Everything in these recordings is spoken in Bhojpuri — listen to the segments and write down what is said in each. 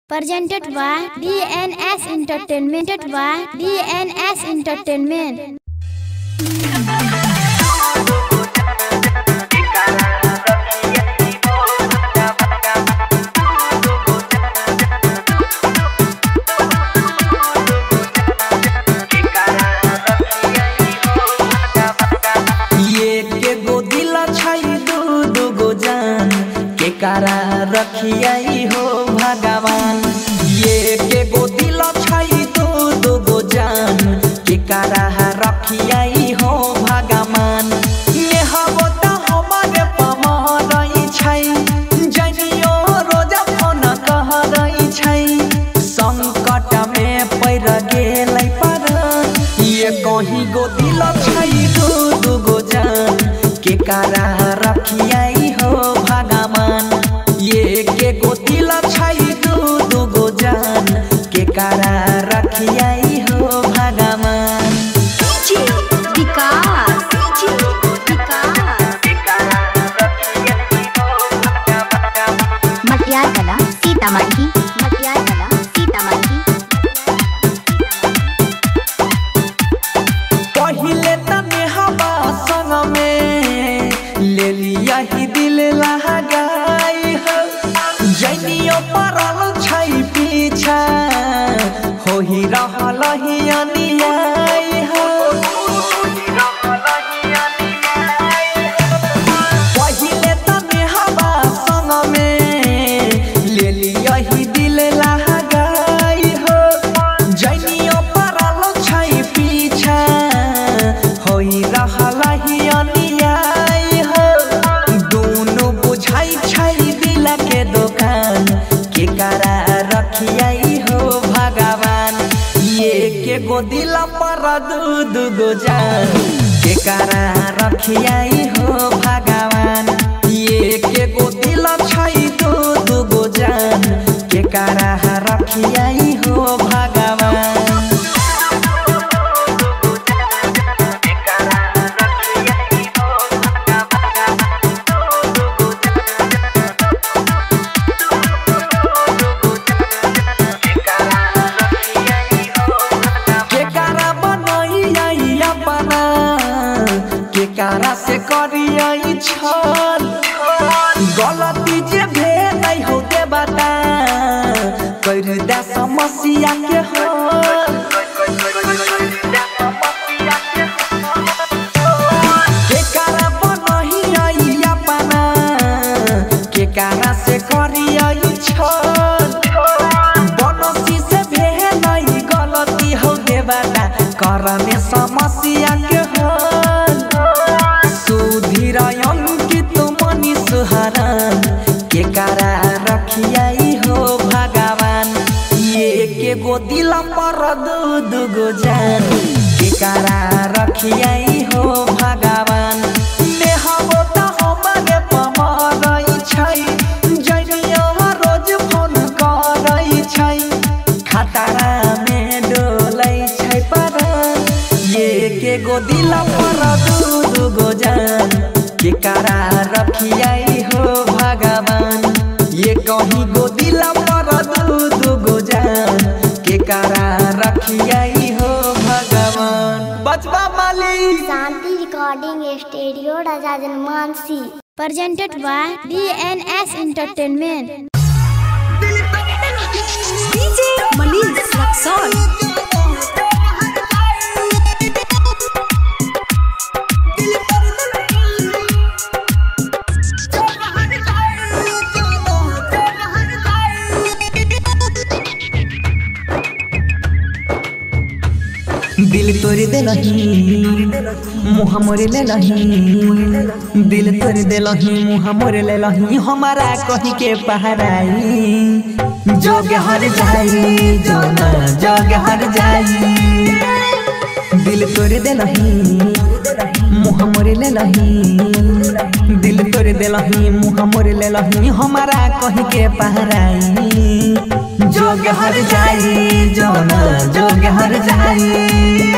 Presented by DNS Entertainment. by DNS Entertainment. ये के गो दिल छाई दू दू गो जान के कारा रखियाई हो भगवान ये के गो दिल छाई दू दू गो जान के कारा रखियाई हो भगवान ये हबो त हमारे पमरई छई जनियो रोज फोन कह रही छई संकट में पैर गेलै पर ये कहीं गो दिल छई दू दू गो जान के कारा रखियाई हो भगवान ये के गो दिल छई दू दू गो जान के कारा रखियाई हो भगवान मटियार कला सीतामढ़ी मटियार कला सीतामढ़ी पहिले तने हवा संग में ले लिया ही दिल लगाई हो जनियो परल छै पीछा हो ही रहल ही अनियाई हो पहिले तने हवा संग में ले लिया ही दिल लगाई हो जनियो परल छै पीछा होई रहल ही अनियाई हो दुनु बुझाई छै दिल के दुकान के करा रखियाई हो भगवान ये के गो दिल पर दू दू गो जान के करा रखियाई हो भगवान ये के गो दिल छै दू दू गो जान के करा रखियाई हो भगवान केकारा बनैया अपना केकारा से करियै छल गलती जे भेल हो के बता कर दे समस्या के हल केकारा बनैया अपना केकारा से करियै छल बनसी से भेलै गलती हो देवता करने समस्या के हल सुधीर अंकित मनी सुहरन के कारा रखियाई हो भगवान ये के गो दिल पर दू दू गो जान के कारा रखियाई हो भगवान नेहबो त हमरे पमरई छै जनियो रोज फोन करई छै खतरा में डोलै छै पर ये के गो दिल पर दू दू गो जान के कारा रखियाई हो भगवान ये कहीं गो दिल पर दू दू गो जान के कारा रखियाई हो भगवान बचबा मालिक शांति रिकॉर्डिंग स्टूडियो राजा जनमानसी Presented by DNS Entertainment. दिल तोड़ दे मुँह मोरे ले लही दिल तोड़ दे मुँह मोरे ले लही हमारा कही के पहराई जोग हर जाई जो ना जोग हर जाई दिल तोड़ दे मुँह मोरे ले लही दिल तोड़ दे मुँह मोरे ले लही हमारा कही के पहराई जोग हर जाई जो ना जोग हर जाई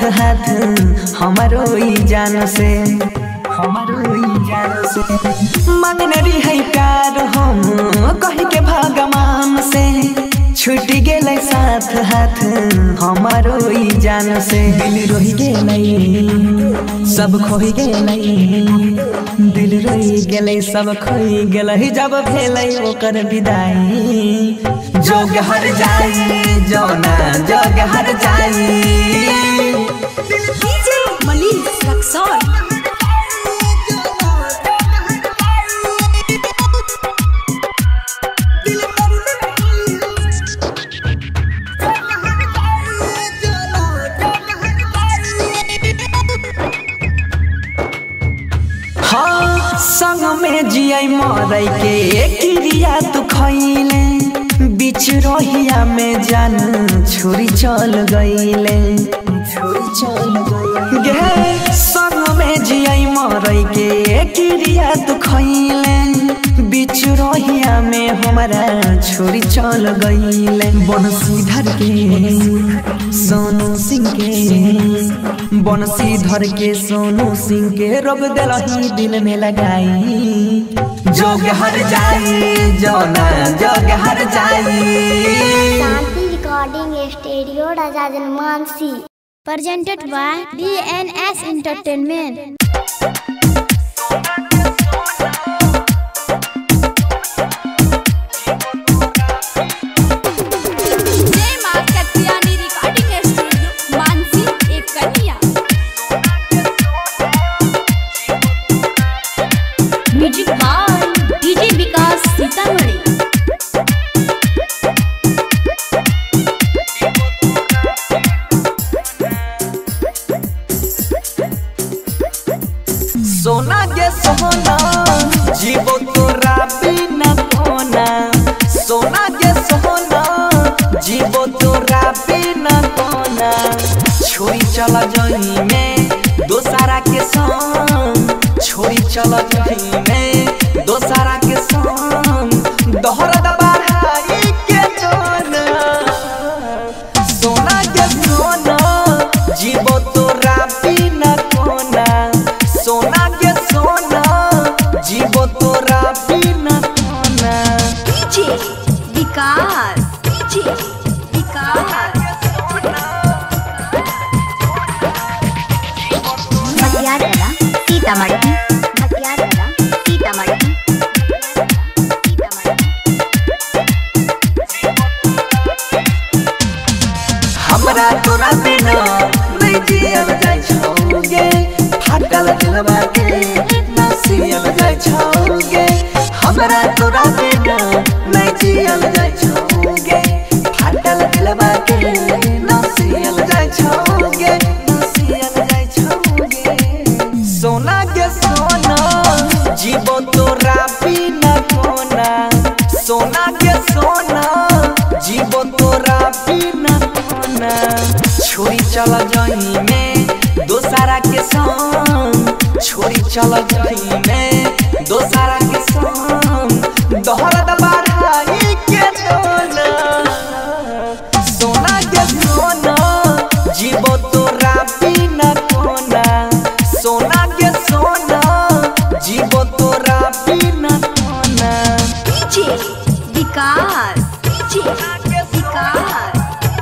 हाथ हमारो ई जान से हमारो ई जान से मांगने रही है प्यार हम कह के भगवान से छूट गेलै साथ हाथ हमारो ई जान से दिल रोहि गेलै सब खोहि गेलै दिल रोहि गेलै सब खोइ गेलै जब भेलै ओकर विदाई जोग हर जाई जौना जोग हर जाई डीजे मनीष रक्सौल हाँ संग में जियै मरै के क्रिया तू खैले बीच रहिया में जान छोरी चल गईले छोरी चल गईले गे संग में जियै मरै के क्रिया तू खैले बीच रहिया में हमारा छोरी चल गईले बनसीधर के सोनू सिंह के बनसीधर के सोनू सिंह के रोग दिलही दिल में लगाई जोग हर जाई जौना जोग हर जाई शांति रिकॉर्डिंग स्टूडियो राजा जनमानसी presented by DNS Entertainment. जय मां कत्यानी रिकॉर्डिंग स्टूडियो मानसी एक कन्या music by DJ Vikas Sitamarhi सोना के सोना जीवो तोरा बिना कोना सोना के सोना जीवो तोरा बिना कोना छोरी चल जही में दोसारा के संग छोरी चल जही में दोसारा के संग दोहरा दबाई के जोना सोना के सोना जीवो तोरा बिना कोना सोना के सोना जीवो तोरा बिना कोना डीजे विकास डीजे विकास मटियार कला सीतामढ़ी मटियार कला सीतामढ़ी हमरा तोरा बिना नहीं जियल जाय छौगे फाटल दिलवा के ना सियल जाय छौगे हमरा तोरा बिना नहीं जियल जाय छौगे फाटल दिलवा के ना सियल जाय छौगे ना सियल जाय छौगे सोना के सोना जीवो तोरा बिना कोना सोना के सोना जीवो तोरा बिना कोना छोरी चल जही में दोसारा के संग छोरी चल जही में दोसारा के संग दोहरा दबाई के दोना सोना के सोना जीवो तोरा बिना कोना सोना के सोना जीवो तोरा बिना कोना डीजे विकास डीजे विकास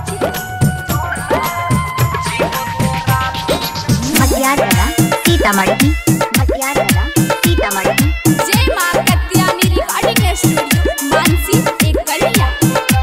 मटियार कला सीतामढ़ी मटियार कला सीतामढ़ी जय मां कत्यानी रिकॉर्डिंग स्टूडियो मानसी एक कन्या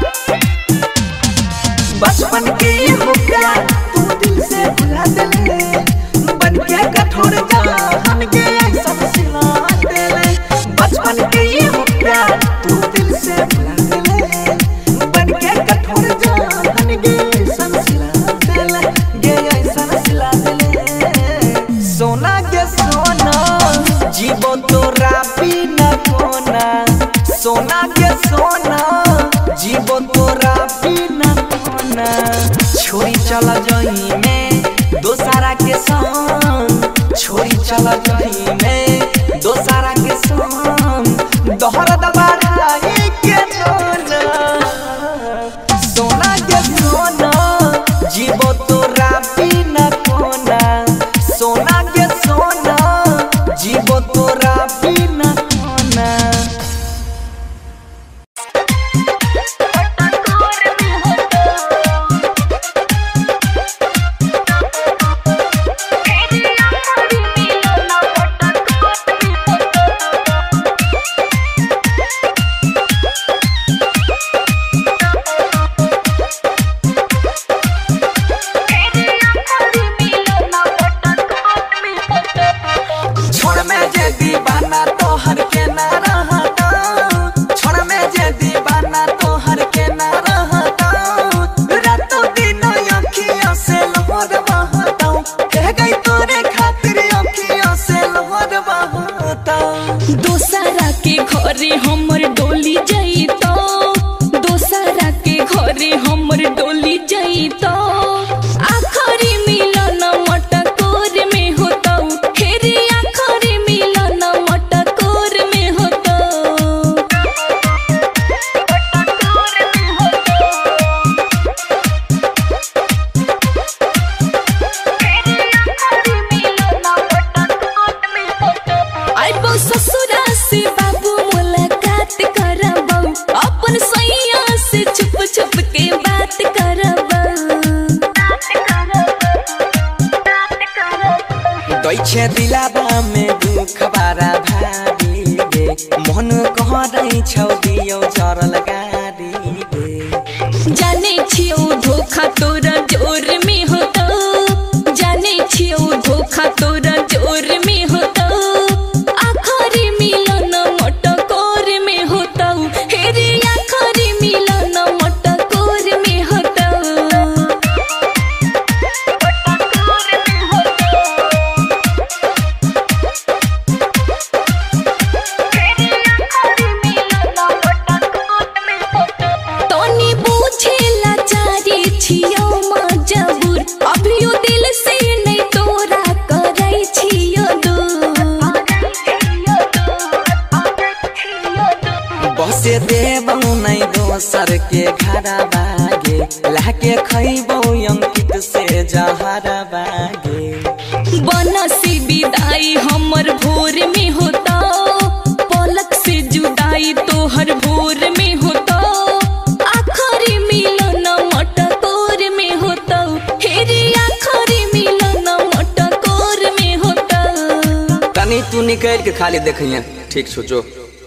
बचपन के हो प्यार तू दिल से भुला देले बन के कठोर जान के सब सिला देले बचपन के हो प्यार तू दिल से भुला देले बन के कठोर जान के सब सिला देले गे सब सिला देले सोना के सोना जीवो तोरा बिना कोना सोना के सोना जीवो तोरा बिना कोना छोरी चल जही में दोसारा के संग छोरी चल जही में दोसारा के संग दोहरा दबाई के दोना सोना के सोना जीवो तोरा बिना दैछे दिलाबा में दुख बारा भारी गे मन कहरै छौ दियो चरल गारी गे जाने छियौ धोखा तोरा जोर में होता जाने छियौ धोखा तोरा जोर में होता आखरी मिलन मटकोर में होता हेरे आखरी मिलन मटकोर में होता तनी बुझेला चारी छियौ मजबूर अभियो दिल से नहीं तोरा करै छियौ बसे देबौ नै दोसर के घरा बागे लाके खैबौ अंकित से जहरा बागे बनसी विदाई हमर भोर में होता पलक से जुदाई तोहर भोर में होता आखरी मिलन मटकोर में होता हेरे आखरी मिलन मटकोर में होता तनी तू निकल के खाली देखिए ठीक सोचो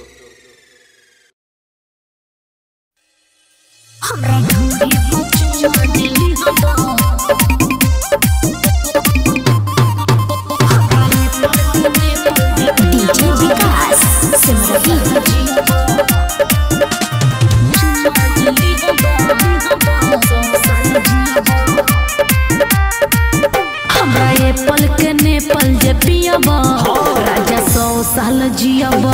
डीजे विकास सिमरही हमरा ये पल के ने पल जे पियबा राजा सौ साल जियबा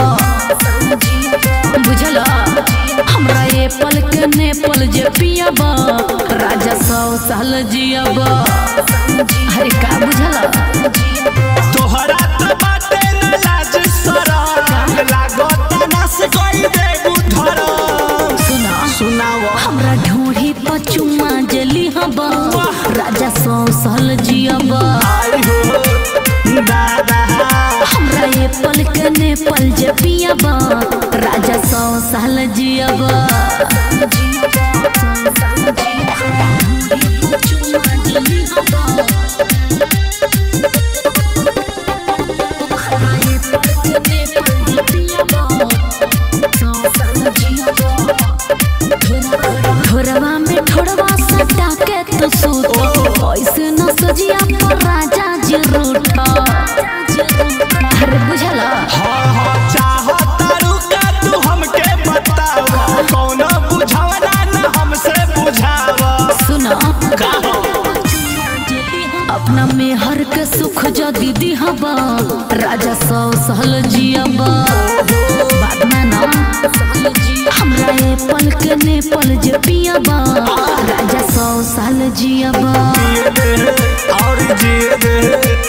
बुझल हमरा ये पल के ने पल जे पियबा राजा सौ साल जियबा अरे का बुझल तोहरा तो बाटे न लाज शरम लागत नस कोई देबू धरम सुना सुनाव हमरा ढोढ़ी पर चुम्मा जली हबा राजा सौ साल जियबा आई हो दादा हमरा ये पल के ने पल जे पियबा राजा सौ साल जियबा ठोरवा में ठोरवा सटा के तू सूत ऐसे न सजिया पर राजा जी रूठा अरे बुझला हाँ हाँ चाहतारू का तू हमके बताव कौन बुझावना न हमसे बुझाव सुना का हो अपना में हर के सुख जो दीदी हबा राजा सौ सहल जियबा बात माना हमरा ये पल के ने पल जे पियबा राजा सौ साल जियबा जिए दे और जिए दे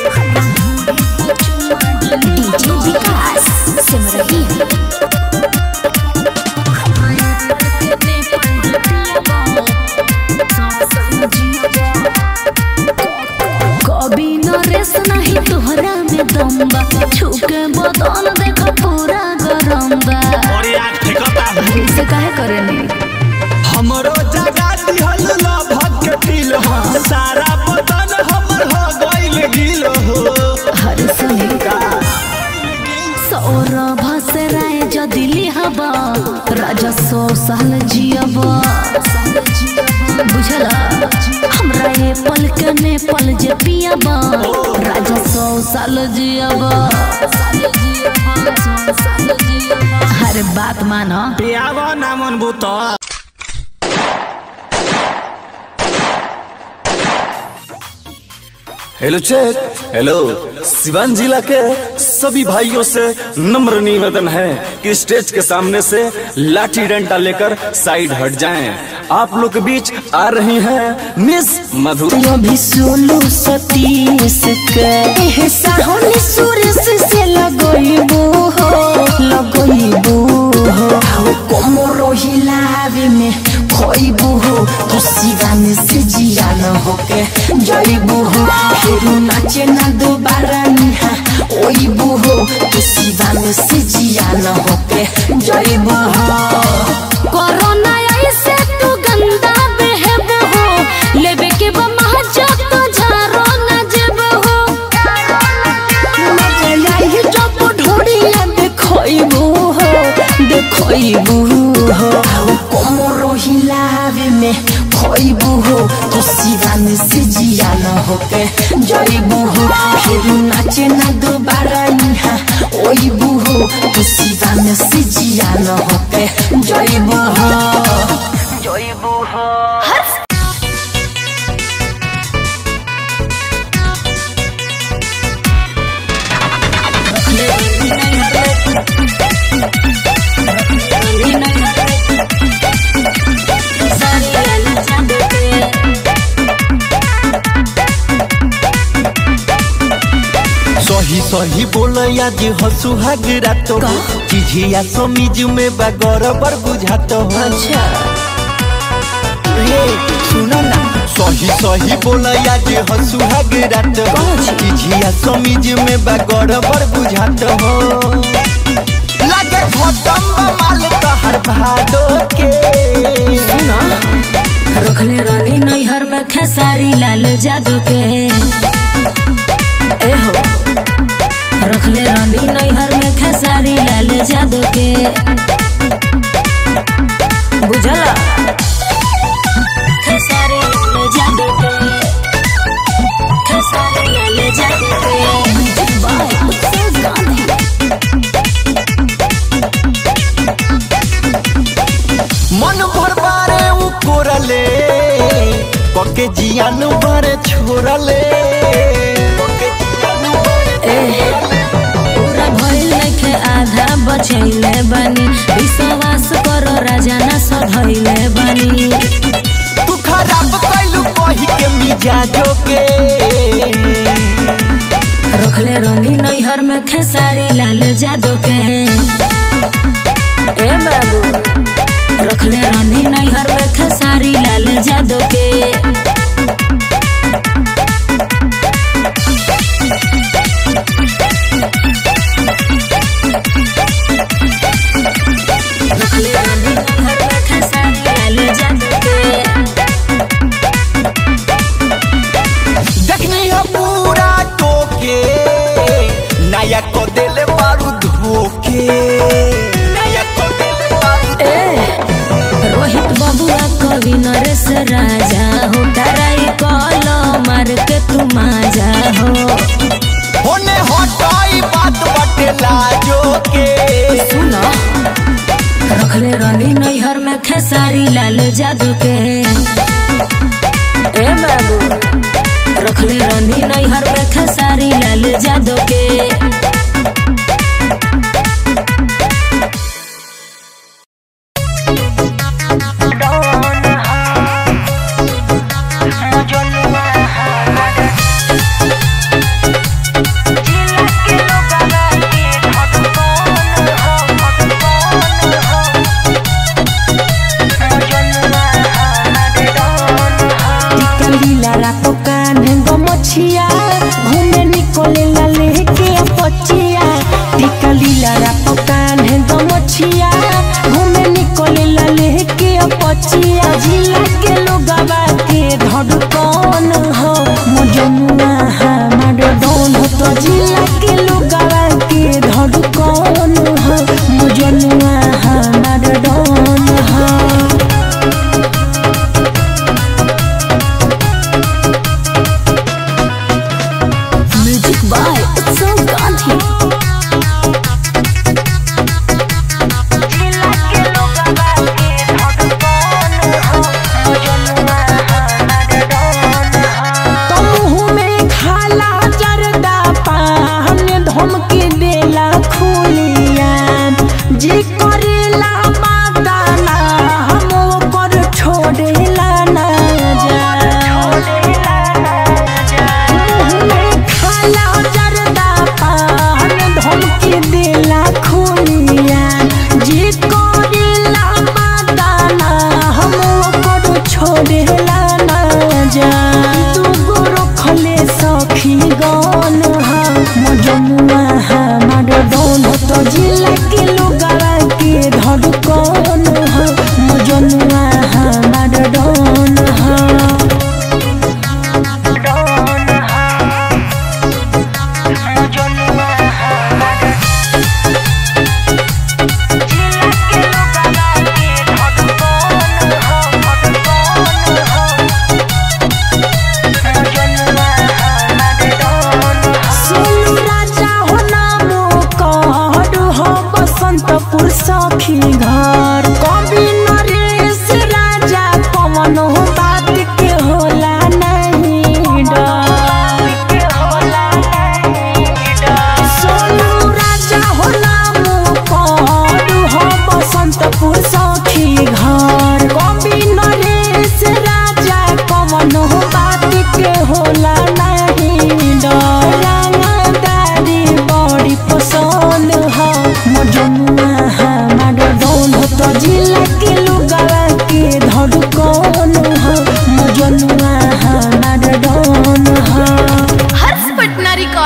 डीजे विकास सिमरही कभी न रेस नहीं तोहरा में दम्बा छुके बदन देख पूरा गरम्बा और यार ठेकता से काहे करेनी हमरो जगा दिहल लभक के दिल हो सारा बदन हमर हो गइल गिल हो हर सुनी सौरभ से राय जदि लिहबा राजा सौ साल जियबा बुझला हमरा ये पल के ने पल जे पियबा राजा सौ साल जियबा हर बात मानो पियावा नामन बुता हेलो चेक हेलो सिवान जिला के सभी भाइयों से नम्र निवेदन है कि स्टेज के सामने से लाठी डंडा लेकर साइड हट जाएं। आप लोग के बीच आ रही हैं मिस मधु भी सोलू सतीश के एह साहनी सुरेश से लगइबो हो लगइबो हो आओ कोमरो हिलावे में खोइबो हो तो सिगाने से जिया न होके जइबो हो फेरू नाचे ना दोबारा निहा ओइबो हो तो सिगाने से जिया न होके जइबो हो कोरोना ऐसे तू गंदा बेहब हो लेबे के बा महजत तो झारो न जेब हो होके जइबू हो फिर नाचे ना दोबारा यहाँ ओइबू हो तू सीधा में सिजिया न होके जइबू हो जइबू हो सही सही बोल आज हसु हागरात हो चिझिया समीज में बा गड़बड़ बुझात हो अच्छा रे सुनो ना सही सही बोल आज हसु हागरात हो चिझिया समीज में बा गड़बड़ बुझात हो लागे खत्म बा माल तहर भादो के सुनो रखले रानी नैहर में खेसारी लाल जादू के ए हो रखले रानी नैहर में खेसारी लाल जादू के बुझला खेसारी लाल जादू के खेसारी लाल जादू के बाय उत्सव गांधी मन भर बारे उ कोरले पके जियान बारे छोरले पके जियान बारे पूरा भइल नइखे आधा बचैले बानी विश्वास करो राजा ना सधैले बानी तू खराब कैलू कही के मिजाजो के रखले रंगी नैहर में खेसारी लाल जादू के ए बाबू रखले रानी नैहर में खेसारी लाल जादू के रखले रानी नैहर में खेसारी लाल जादू के देखनी हो पूरा टोके नया को देले बारू धोके नया को देले बारू रोहित बबुआ कवि नरेश राजा हो डराई कल मार के तू माजा हो होने हटाई बात बटे लाजो के सुनो रखले रानी नैहर में खेसारी लाल जादू के ए बाबू रखले रानी नैहर में खेसारी लाल जादू के लीला रातो कान्हे गमछिया घूमे निकोले ला लेके पचिया टिका लीला रातो कान्हे गमछिया घूमे निकोले ला लेके पचिया जिला के लोगवा के धड़कन हो मजनुआ हमार डोन हो तो जिला के लोगवा के धड़कन हो मजनुआ हमार डोन हो म्यूजिक बाय उत्सव गांधी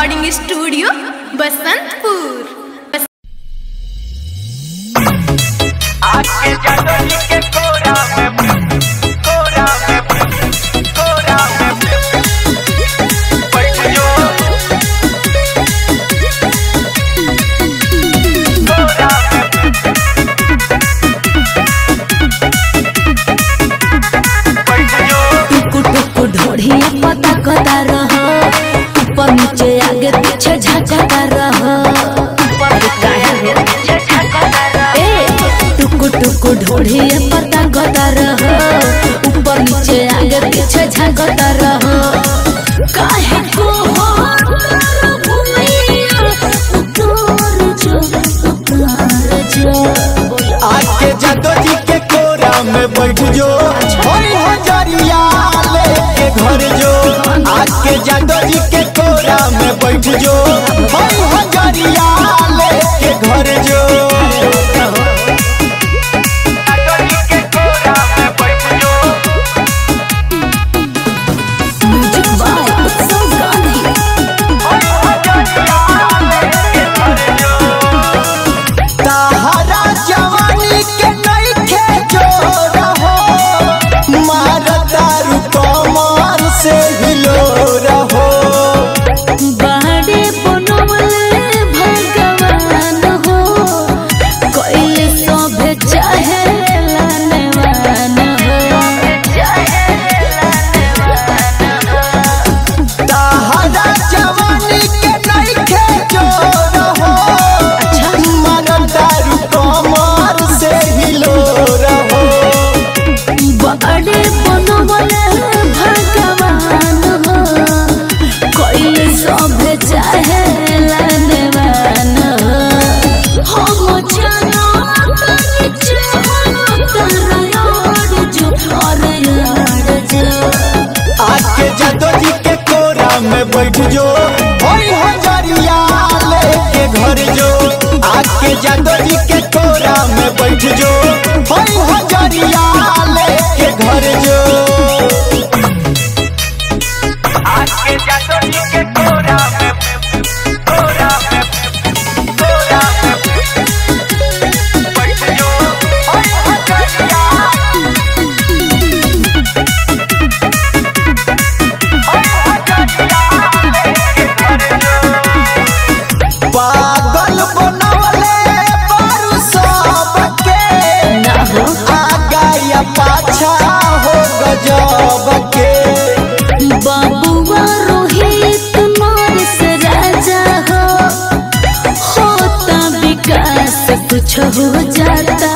रिकॉर्डिंग स्टूडियो बसंतपुर टुकु टुकु ढोढ़िया पता कता रह ऊपर नीचे आगे पीछे झकता रह अरे काहे हो? ए, टुकु टुकु ढोढ़िया पता कता रह ऊपर नीचे आगे पीछे झकता रह काहे को हो भूमिया उतार जो उतार जो आके जादो जी के कोरा में बैठ जो होई हो जरिया लेके घर जो आके जादो जी के कोरा में बैठ जो होई हो जरिया लेके घर जो म्यूजिक बाय उत्सव गांधी ताहरा जवानी के नइखे जोर हो मारदारू कमर से हिलो रहो बाड़े बनवले भगवान हो कोइले सभे चाहे लानवान ताहरा जवानी के नइखे जोर हो मारदारू कमर से हिलो रहो बाड़े बनवले भगवान हो कोइले सभे चाहे लानवान हम जानो तनी चाहो तरयार जो और यार जो आके जादो जी के कोरा में बैठ जो होई हो जरिया लेके घर जो आके जादो जी के कोरा में बैठ जो होई हो जरिया लेके घर जो आके जादो जी के कोरा में कोरा में कोरा में बैठ जो होई हो जरिया पागल बनवले बारू सबके ना हो आगा या पाछा हो गजब के बाबुआ रोहित मोरस राजा हो होता विकास कुछ हो जाता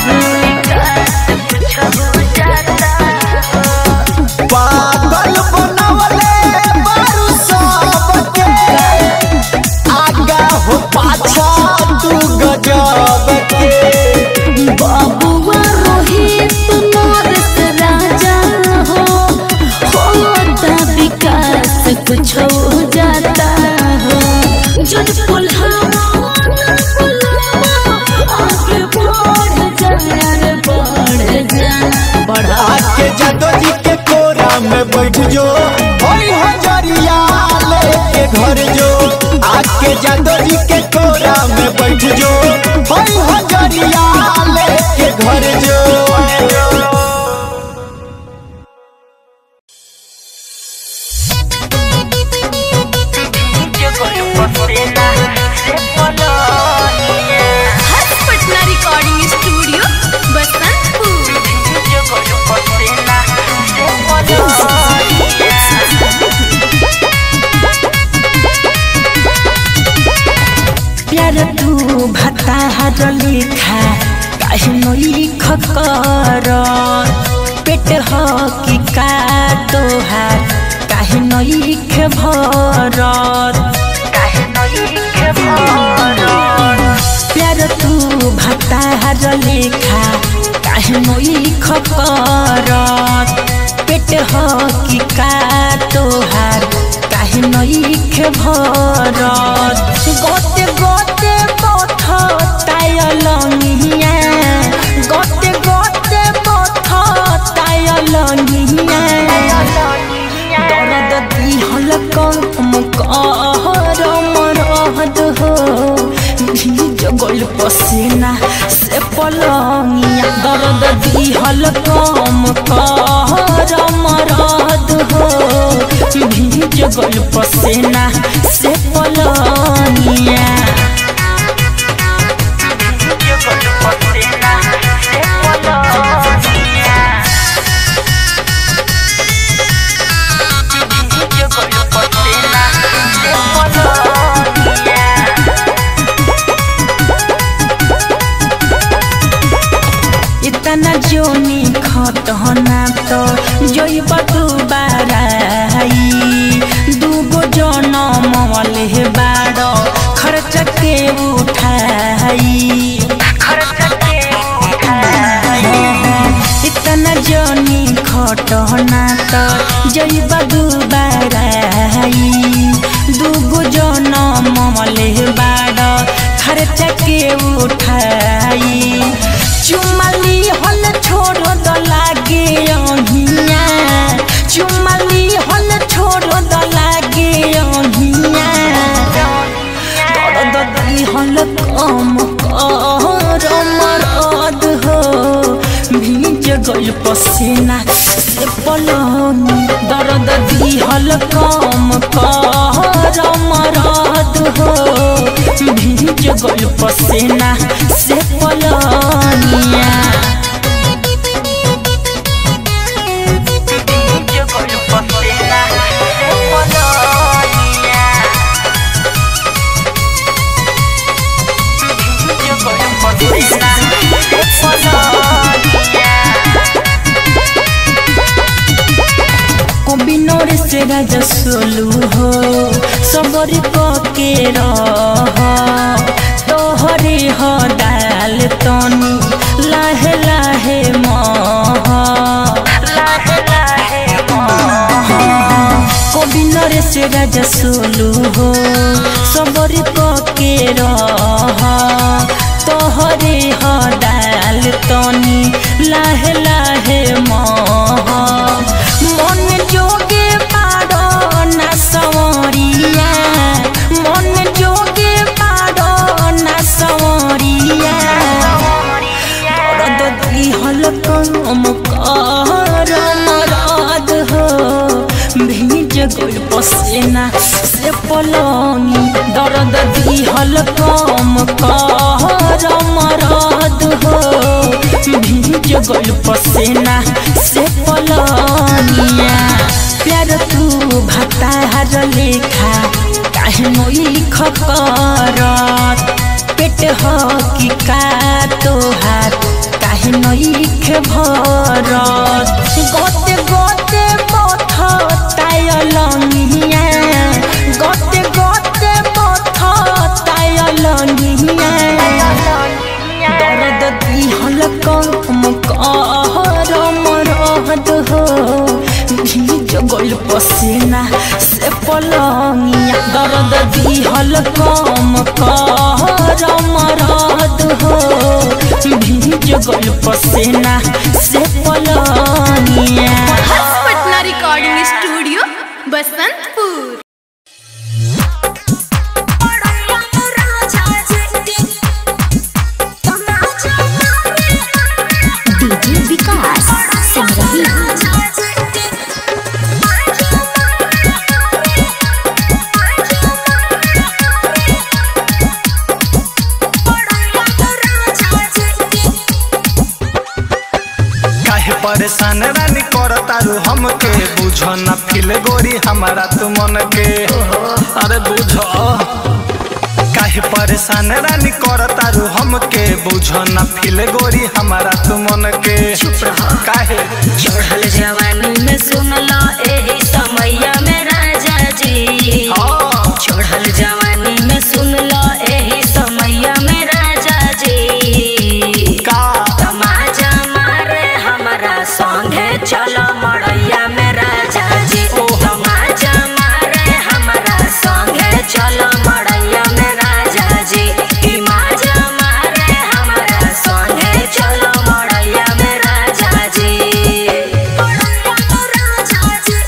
पागल बनवले बारू सबके आगा हो पाछा तू गजब के बाबुआ रोहित मोरस राजा हो होता विकास कुछ हो जाता हो जन पुल्हावा आगे बढ़ जा बढ़ जा बढ़ा आके जादो जी के कोरा में बैठ जो होई हो जरिया लेके घर जो आके जादो जी के कोरा में बैठ जो होई हो जरिया लेके घर जो हर्ष पटना रिकॉर्डिंग स्टूडियो बसंतपुर प्यार तू भता हर लिखा काहे नई खकर पेट हो कि का तोहार काहे नई खे भरत प्यार तू भता हर लिखा काहे नई खकर पेट हो कि का तोहार काहे नई खे भरत गोते गोते बथ तायलनिया गोते गोते बथ तायलनिया दर्द दिहल कम कर मरद हो जगल पसीना से पलंगिया दर्द दिहल कम कर मरद हो जगल पसीना से पलंगिया जगल पसीना से पलंगिया जगल पसीना से पलंगिया इतना जोनी खतना तो जइब दुबाराई दूगो जनम वाले बाड़ खर्च के उठाई खर्च के उठाई इतना जोनी खटना तो जइब दुबाराई दूगो जनम वाले बाड़ खर्च के उठाई चुमली हल छोड़ द लागे अहिया चुमली हल छोड़ द लागे अहिया दर्द दी हल कम कर मरद हो भीज गल पसीना से पलंग दर्द दी हल कम कर मरद हो भीज गल पसीना से पलनिया भीज गल पसीना से पलनिया भीज गल पसीना से पलनिया कबिनोर से राजा सोलू हो सबरी पके रह तोहरे ह डाल तनी लाहे लाहे मह लाहे लाहे मह कबिनोर से राजा सोलू हो सबरी पके रह तोहरे ह डाल तनी लाहे लाहे मह मन जोगे पारो ना सवरिया मन जोगे पारो ना सवरिया दर्द दिहल कम कर मरद हो भीज गल पसीना से पलंगी दर्द दिहल कम कर मरद हो भीज गल पसीना से पलनिया प्यार तू भतार लेखा काहे मोई खकरत पेट ह कि का तोहार काहे नईख भरत गते गते पथ तायलनिया गते गते पथ तायलनिया दर्द दिहल कम कर मरद हो भीज गल पसीना से पलंगिया दर्द दिहल कम कर मरद हो भीज गल पसीना से पलंगिया Harsh Patna recording studio Basantpur DJ Vikas Simrahi काहे परेशान रानी कर तारू हमके बुझ न फिल गोरी हमारा तू मन के अरे बुझ काहे परेशान रानी कर तारू हमके बुझ न फिल गोरी हमारा तू मन के काहे चढ़ल जवानी में सुनला एही समैया में राजा जी हाँ। चढ़ल जवानी में सुनला एही समैया में राजा जी का तमाजा मारे हमरा संगे चलो मड़ैया में राजा जी तमाजा मारे हमरा संगे चलो मड़ैया में राजा जी ई माजा मारे हमरा संगे चलो मड़ैया में राजा जी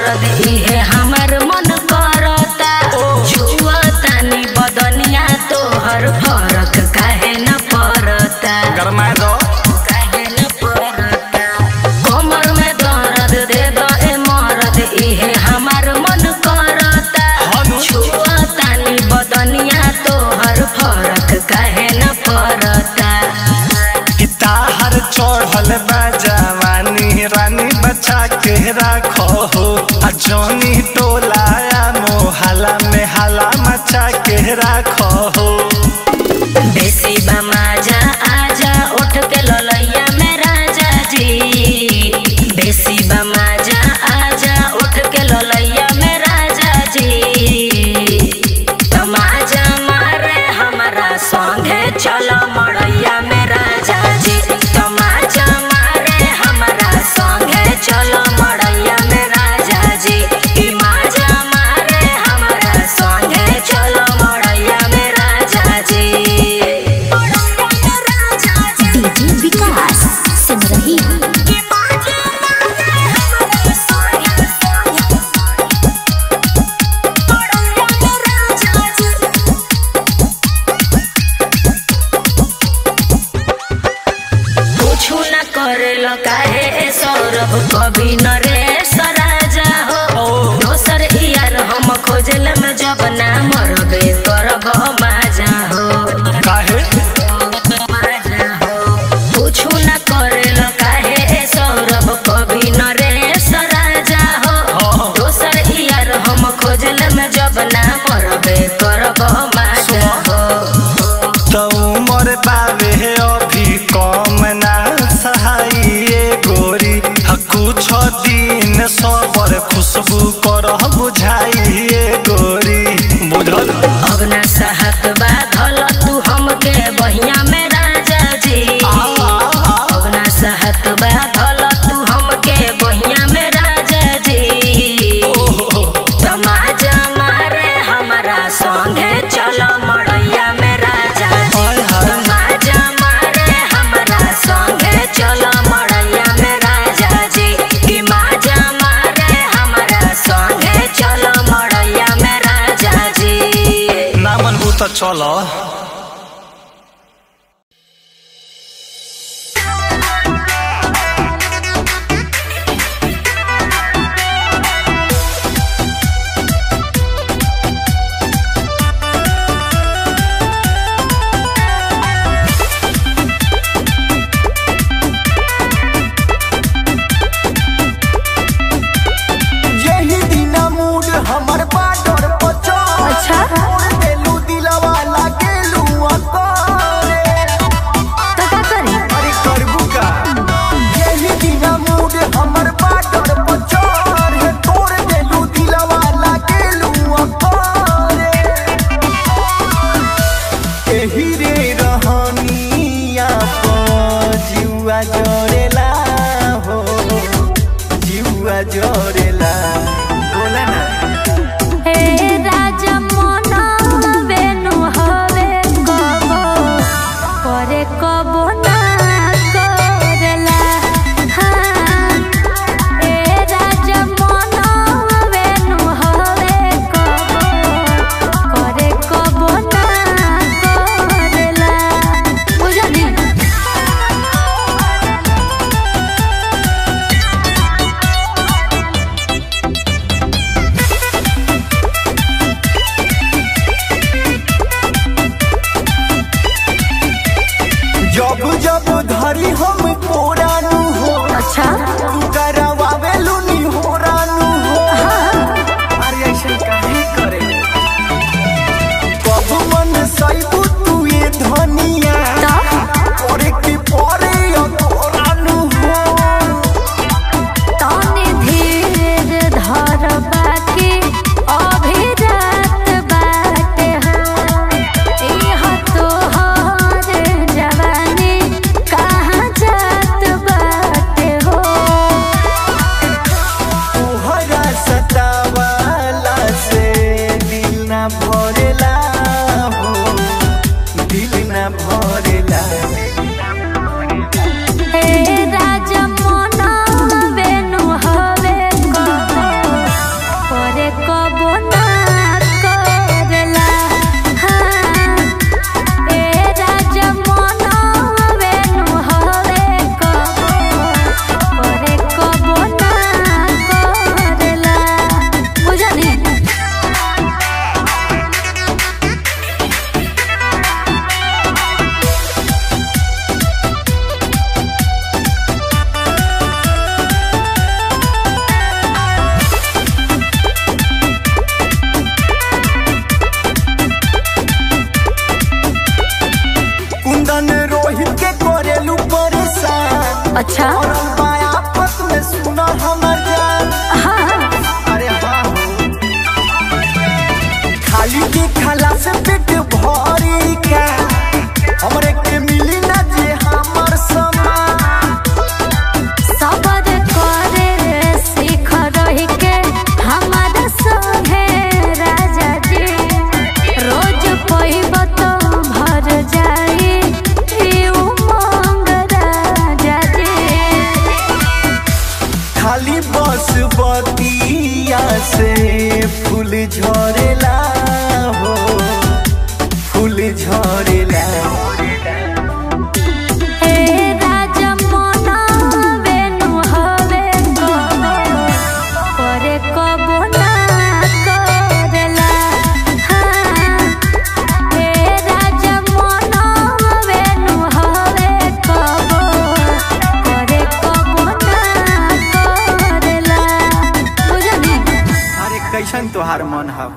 मरद इहे हमर मन करता छुआ तानी बदनिया तोहर फरक काहे न पड़ता गरमाए दो काहे न पड़ता कमर में दर्द दे दो ए मरद इहे हमर मन करता छुआ तानी बदनिया तोहर फरक काहे न पड़ता ताहर चढ़ल बा जवानी रानी बचा के राखो हो आ जौनी टोलाया मोहल्ला में हाला मचा के राखो हो बेसी बमाजा आजा उठ के ललैया में राजा जी बेसी बमाजा आजा उठ के ललैया में राजा जी तमाजा मारे हमारा संगे चलो मड़ैया में राजा जी तमाजा मारे हमारा संगे चलो मड़ैया में राजा जी ई माजा मारे हमारा संगे चलो मड़ैया में राजा जी डीजे विकास सिमरही कुछु न करेलो काहे ए सौरभ कभी न रे सराजा हो दोसर यार हम खोजल में जब ना मरबे करब माजा हो काहे माजा हो कुछु न करेलो काहे ए सौरभ कभी न रे सराजा हो दोसर यार हम खोजल में जब ना मरबे करब माजा हो तो उमर बावे अभी कम ना सहाइए गोरी आ कुछ दिन सबर खुशबू कर बुझाइए गोरी बुझल अब ना सहत बाधल तू हमके बहिया में राजा जी अब ना सहत बाधल तू हमके बहिया में राजा जी तमाजा मारे हमारा संगे चलो मड़ैया में राजा जी तमाजा मारे हमारा संगे चलो मड़ैया में राजा जी कि माजा मारे हमारा संगे चलो मड़ैया में राजा जी ना मनबू तो चलो यही दिन मूड हमर बाडर पचो अच्छा देलू दिलवा लागेलू अकोरे तो का करी अरे करबू का यही दिन मूड हमर बाडर पचो रे तोड़ देलू दिलवा लागेलू अकोरे एही रे रहनिया प जुआ जरेला हो जुआ जरेला बोला ना हे राजा मन बेनु हवे कबो करे कबो ना करेला हाँ हे राजा मन बेनु हवे कबो करे कबो ना करेला बुझली रे अच्छा पड़ल बा आफत में सुना हमर जान हाँ अरे हाँ हो। खाली के खाला से पेट भरी का हमरे के मिली ना जे हमर समान सबर करे सीख रही के हमारा संगे राजा जी रोज पैब तो भर जाई ई उमंग राजा जी खाली बस बतिया से फूल झरेला हो फूल झरेला हे राजा मना बेनु हवे कबो करे कबो ना करेला हाँ हे राजा मना बेनु हवे कबो करे कबो ना करेला बुझली अरे कैसन तोहार मन है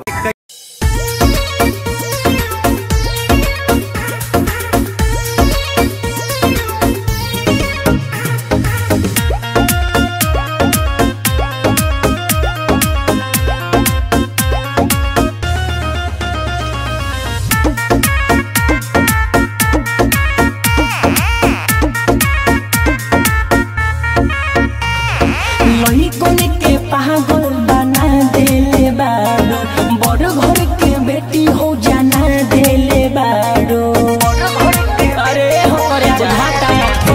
लइकन के पागल बना देले बाड़ो बड़ घर के बेटी हो जाना देले बाड़ो अरे हो रे जाता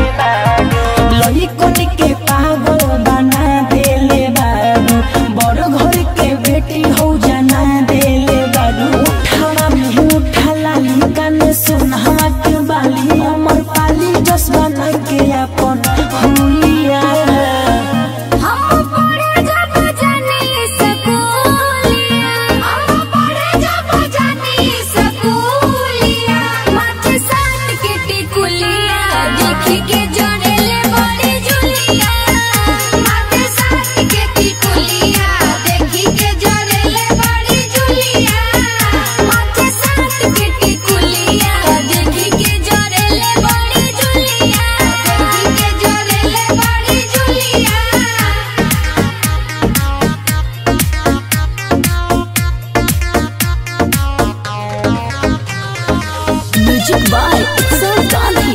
लइकन के पागल बना देले बाड़ो बड़ घर के बेटी हो जाना देले बाड़ो उठावा में उठा लाली कान सुनहा के बाली अमर पाली जस बना के अपन हुलिया हम पढ़े जब जानी स्कूलिया हम पढ़े जब जानी स्कूलिया माथे साथ के टिकुलिया देखी के जोड़ेले बड़ी जुलिया माथे साथ के टिकुलिया देखी के जोड़ेले बड़ी जुलिया माथे साथ के टिकुलिया देखी के जोड़ेले बड़ी जुलिया देखी के जोड़ेले बड़ी जुलिया म्यूजिक बाय उत्सव गांधी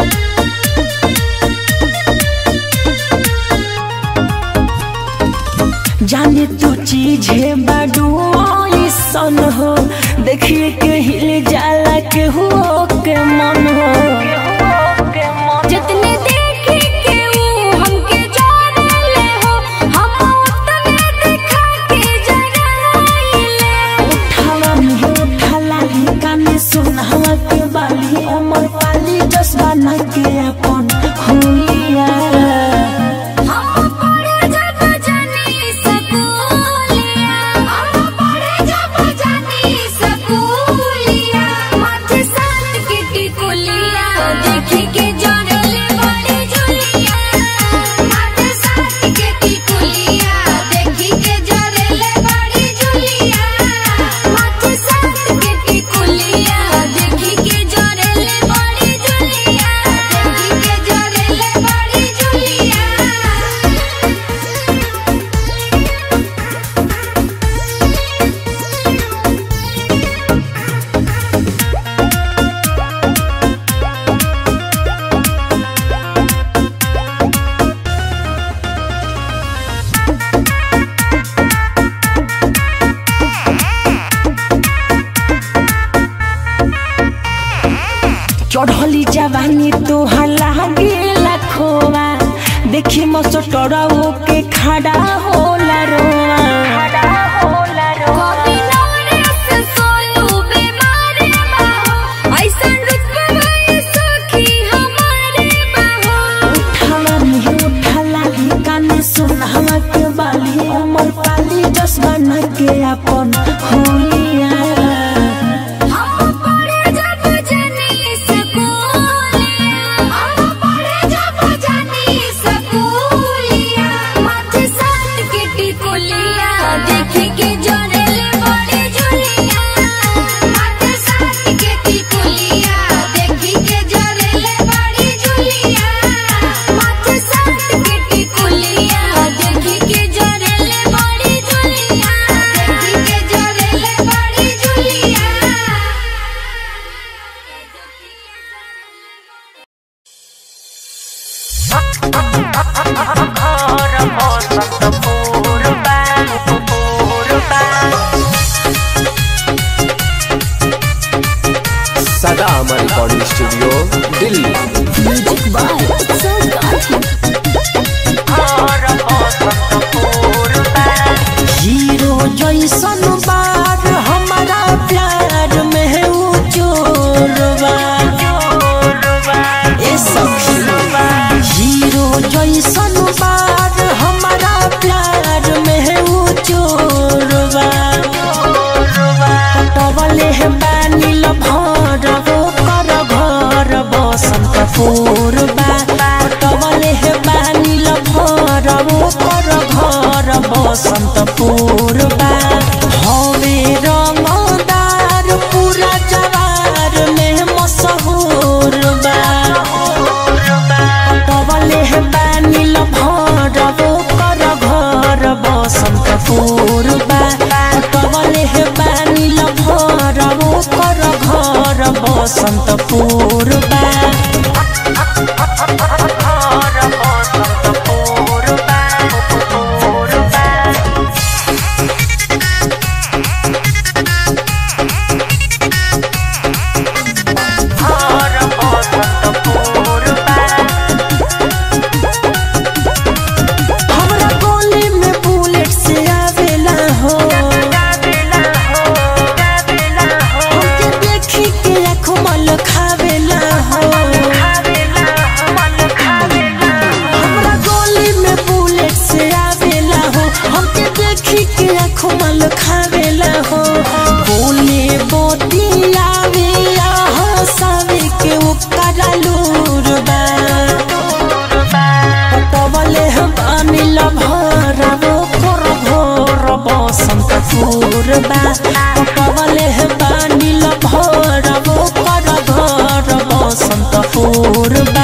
जाने तू चीज है बाडू सन हो देखिए के हिल जाला के हो के मन हो जितने देखी के वो हमके जाने हो हम उतने दिखा के जगाइले उठावा में उठा लाली काने सुनहवा के बाली अमर पाली जसवा न के अपन हुलिया हम पढ़े जब जानी स्कूलिया हम पढ़े जब जानी स्कूलिया माथे साथ के टिकुलिया देखी के जोड़ेले बड़ी जुलिया माथे साथ के टिकुलिया देखी के जोड़ेले बड़ी जुलिया माथे साथ के टिकुलिया देखी के जोड़ेले बड़ी जुलिया देखी के जोड़ेले बड़ी जुलिया चढ़ली जवानी तोहर लागे लखोवा देखी मसटरऊ के खड़ा होला रोवा कभी नवरस सोनू बीमार बाहो ऐसन रुतबा भाई सखी हमारे बाहो उठावा में उठा लाली काने सुनहवा के बाली अमर पाली जस बना के अपन हुलिया हम पढ़े जब जानी स्कूलिया हम पढ़े जब जानी स्कूलिया माथे साथ के टिकुलिया देखी के जोड़ेले बड़ी जुलिया माथे साथ के टिकुलिया देखी के जोड़ेले बड़ी जुलिया माथे साथ पूर्वा पटवले हे बानी लभर ओकर घर बसंत पूर्वा हवे रंगदार पूरा जवार में मशहूर बा पटवले हे बानी लभर ओकर घर बसंत पूर्वा पटवले हे बानी लभर ओकर घर बसंत पूर्वा हमरा गोली में बुलेट से आवेला हो हमके देखी के आँखों मल खावेला हो हमरा गोली में बुलेट से आवेला हो हमके देखी के आँखों मल खावेला हो बोले बोती आवे हंसावे के ओकरा लूर बा पटवले हम अनिल भर ओकर घर बसंत पूर्वा पटवले हम अनिल भर ओकर घर बसंत पूर्वा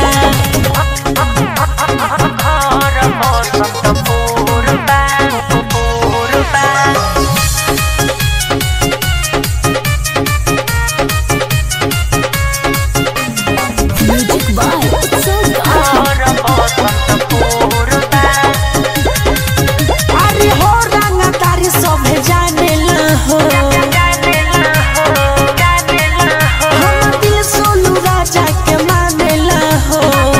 म्यूजिक बाय उत्सव अरे हो रंगा तारी सभे जानेला हो हम दिल सोनू राजा के मानेला हो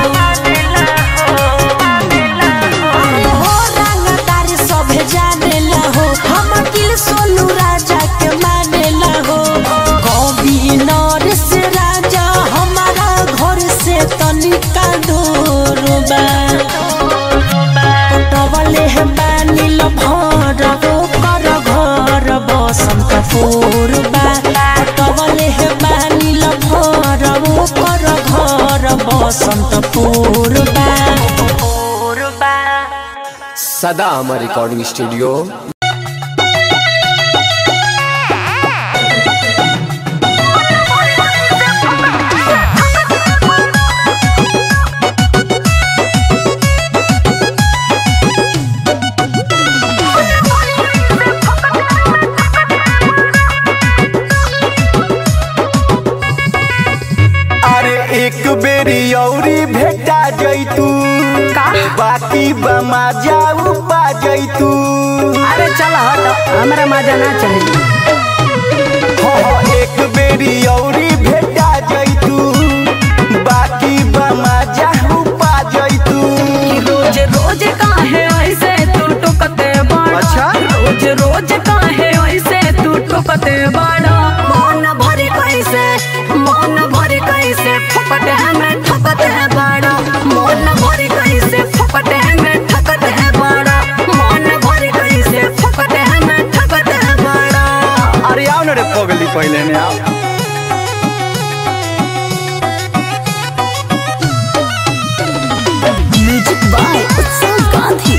अरे हो रंगा तारी सभे जानेला हो हम दिल सोनू राजा के मानेला हो कवि नरेश राजा हमारा घर से तनिका दूर बा पटवले हे बानी लभर ओकर घर बसंत पूर्वा पटवले हे बानी लभर ओकर घर बसंत पूर्वा सदा अमर रिकॉर्डिंग स्टूडियो अरे एक बेरी औरी भेटा जैतू बाकी बमा जाऊ पा जैतू अरे चल हट हमरा मजा ना चाहिए हो हो एक बेरी औरी भेटा जैतू बाकी बमा जाऊ पा जैतू रोज रोज काहे ऐसे तू टुकते बड़ा अच्छा? रोज रोज काहे ऐसे तू टुकते बड़ा मन भरे कैसे मन भरे कैसे फपट है मैं ठकत है बड़ा मन भरे कैसे फपट है मैं ठकत है बड़ा मन भरे कैसे फपट है मैं ठकत है बड़ा अरे आओ ना रे पगली पहले ने आओ म्यूजिक बाय उत्सव गांधी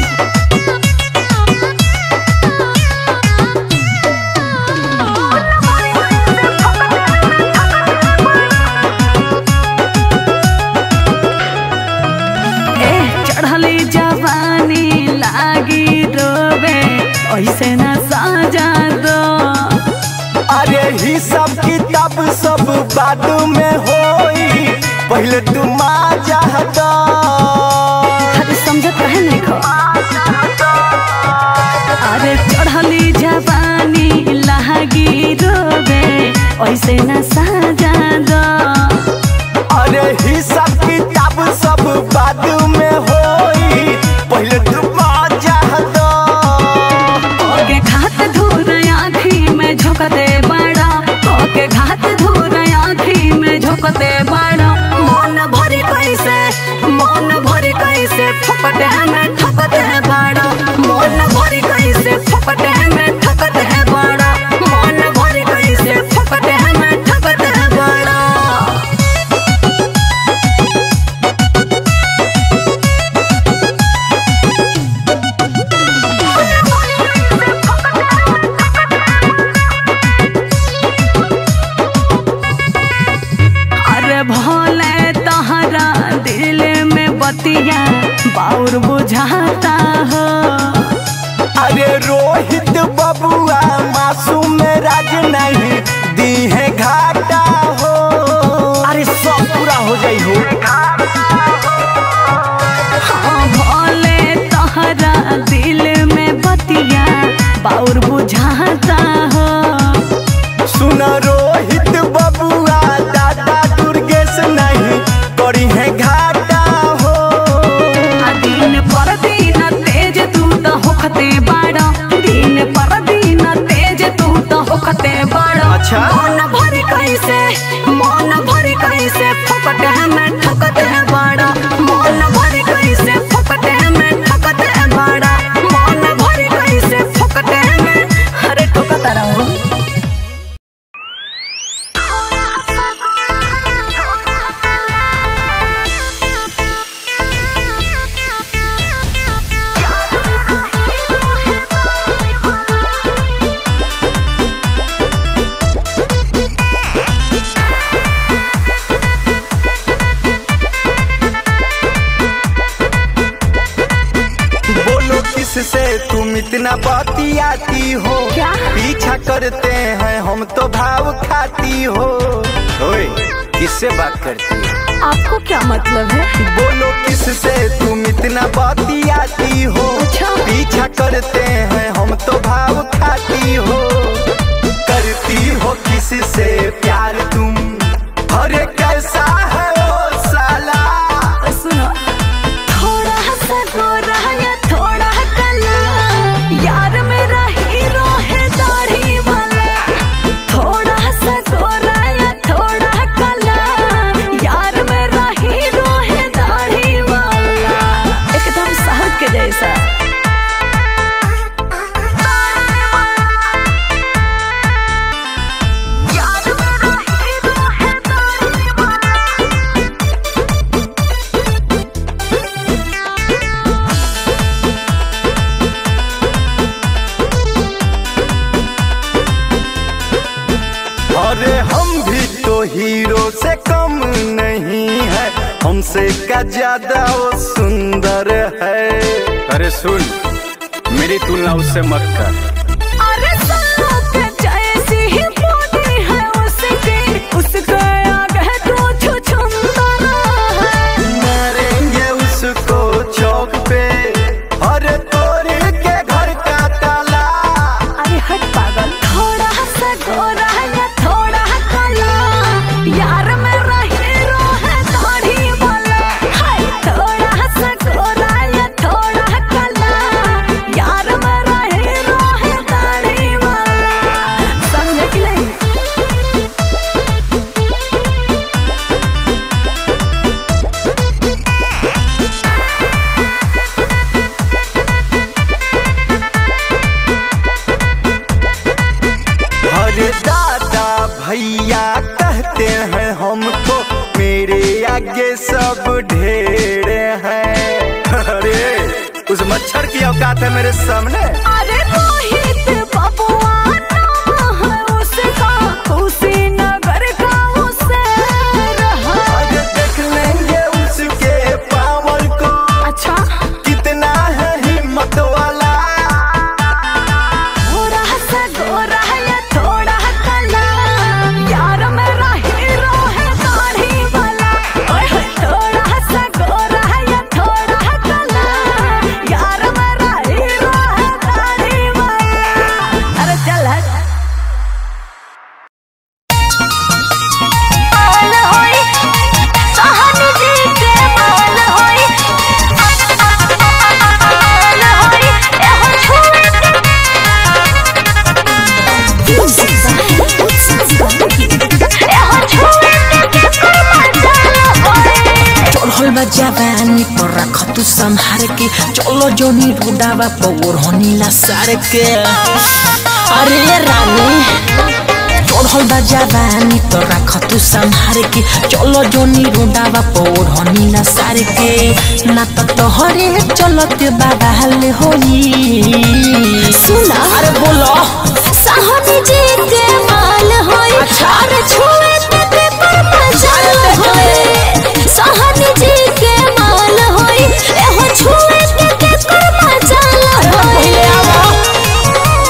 ए चढ़ली जवानी लागी रोवे ऐसे ना साजा दो अरे ही सब किताब सब बाद में होई पहले तू माजा हटा अरे समझत कहे नहीं खो अरे चढ़ली जवानी लागी रोवे ऐसे ना साजा दो अरे ही सब किताब सब बाद में होई पहले तू माजा हटा ओके घात धूर आँखी में झोंकते बड़ा ओके घात धूर आँखी में झोंकते बड़ा मन भरे कैसे मन भरे कैसे फपट है मैं ठकत है बड़ा मन भरे कैसे फपट है मैं ठकत है बड़ा मन भरे कैसे फपट है मैं ठकत है बड़ा रोहित बबुआ मासूम राज नहीं दी है घाटा हो अरे सब पूरा हो जाई हो हाँ, भोले तोहरा दिल में बतिया बाउर बुझाता हो सुन रोहित बबुआ दादा दुर्गेश नहीं करी है घाटा हो आ दिन पर दिन तेज तू तो होखते बाड़ा दिन पर दिन तेज तू तो होखते बाड़ा अच्छा। मन भरी कैसे मन भरी कैसे फकट है मैं ठकत है बाड़ा मन भरी कैसे फकट है मैं ठकत है बाड़ा मन भरी कैसे फकट है मैं अरे ठकत रहो बोलो किससे तुम इतना बतियाती हो क्या? पीछा करते हैं हम तो भाव खाती हो ओए किससे बात करती हो आपको क्या मतलब है बोलो किससे तुम इतना बतियाती हो अच्छा। पीछा करते हैं हम तो भाव खाती हो करती हो किससे प्यार तुम अरे कैसा है ओ साला सुनो थोड़ा सा गोरा या थोड़ा काला यार मेरा हीरो है दाढ़ी वाला थोड़ा सा गोरा या थोड़ा काला यार मेरा हीरो है दाढ़ी वाला एकदम शहद के जैसा यार मेरा हीरो है दाढ़ी वाला अरे हम भी तो हीरो से कम नहीं है हमसे का ज्यादा वो सुंदर है अरे सुन मेरी तुलना उससे मत कर अरे साथ जैसी ही बॉडी है उसकी उसके आगे तो छुछुंदर है मारेंगे उसको चौक पे अरे तोड़ के घर का ताला अरे हट पागल थोड़ा सा गोरा या थोड़ा काला यार मेरा हीरो है दाढ़ी वाला हाय थोड़ा सा गोरा या थोड़ा काला यार मेरा हीरो है दाढ़ी वाला समझे कि नहीं अरे दादा भैया कहते हैं हमको मेरे आगे सब ढेर हैं अरे उस मच्छर की औकात है मेरे सामने अरे रोहित बबुआ नाम है उसका कुशीनगर का उसे रहा आज देख लेंगे उसके पावर को अच्छा कितना है हिम्मत वाला थोड़ा सा गोरा या थोड़ा काला यार मेरा हीरो है दाढ़ी वाला ओए होए, थोड़ा सा गोरा या थोड़ा काला यार मेरा हीरो है दाढ़ी वाला अरे चल हट माल होई सहनी जी के माल होई माल होई एहो छुए एहो छुए के मजाल होई चढ़ल बा जवानी पर रख तू संहार के चलो जोनी रुडावा पौर होनीला सार के अरे रानी चढ़ल बा जवानी तो रख तू संहार के चलो जोनी रुडावा पौर होनीला सार के ना तो तोहरे चलत बाबा हल होई सुना अरे बोलो सहनी जी के माल होई अरे छुए ते पर मजाल होई सहनी जी के माल होई एहो छुए ते पर मजाल होई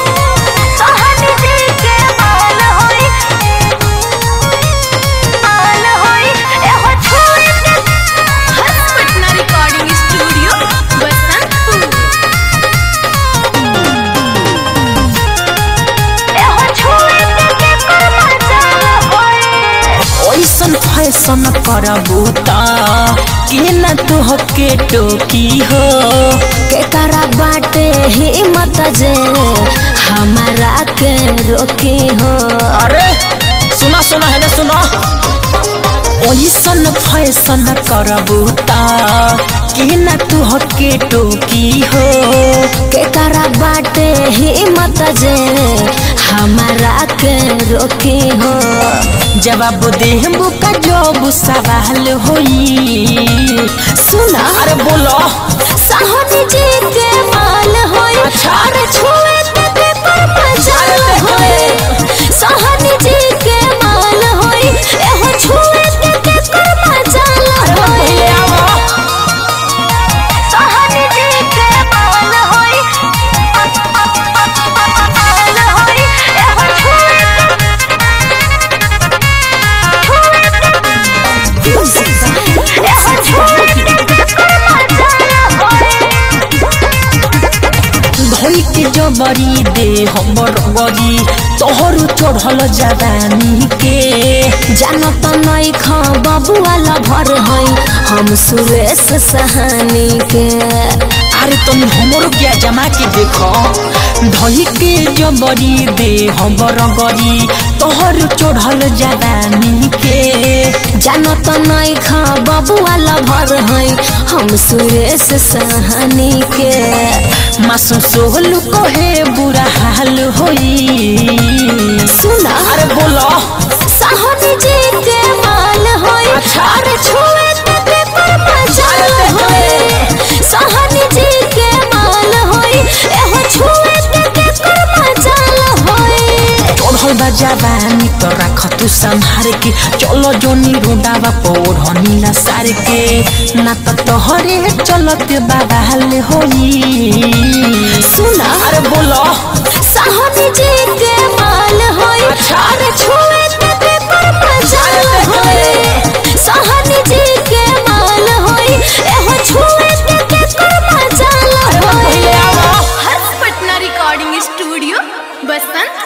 फैशन करबू त कि न तू के टोकी हो के करा बाटे हिम्मत जे हमारा के रोकी हो अरे सुना सुना है ना सुना ओइसन फैशन करबू त कि न तू के टोकी हो के करा बाटे हिम्मत जे हमारा के रोकी हो जवाब देहबू का जब सवाल होई सुना अरे बोलो साहनी जी के माल होई अरे छुए ते ते पर मजाल होई साहनी जी के माल होई एहो छुए ते ते पर मजाल होई साहनी जी के माल होई माल होई एहो छुए धोई के जबरी दे हमर गरी तोहर चढ़ल जवानी के जानत नहीं खा बबुआला भर है हम सुरेश सहानी के अरे तुम हमरो क्या जमा के देखो धोई के जबरी दे हमर गरी तोहर चढ़ल जवानी के जानत नहीं खा बबुआला भर है हम सुरेश सहानी के मासू सोहलू कहे बुरा हाल होई सुना अरे बोलो साहनी जी के माल होई अरे छुए ते ते पर मजाल होई साहनी जी के माल होई एहो छुए ते ते पर मजाल होई चढ़ल बा जवानी तो राख तू संहार के चलो जोनी रोडावा पोढ़ नीला सार के ना तो तोहरे चलत बाबाल होई सुना अरे बोलो साहनी जी के माल होई अरे छुए ते ते पर मजाल होई साहनी जी के माल होई एहो छुए ते ते पर मजाल होई हर्ष पटना रिकॉर्डिंग स्टूडियो बसंत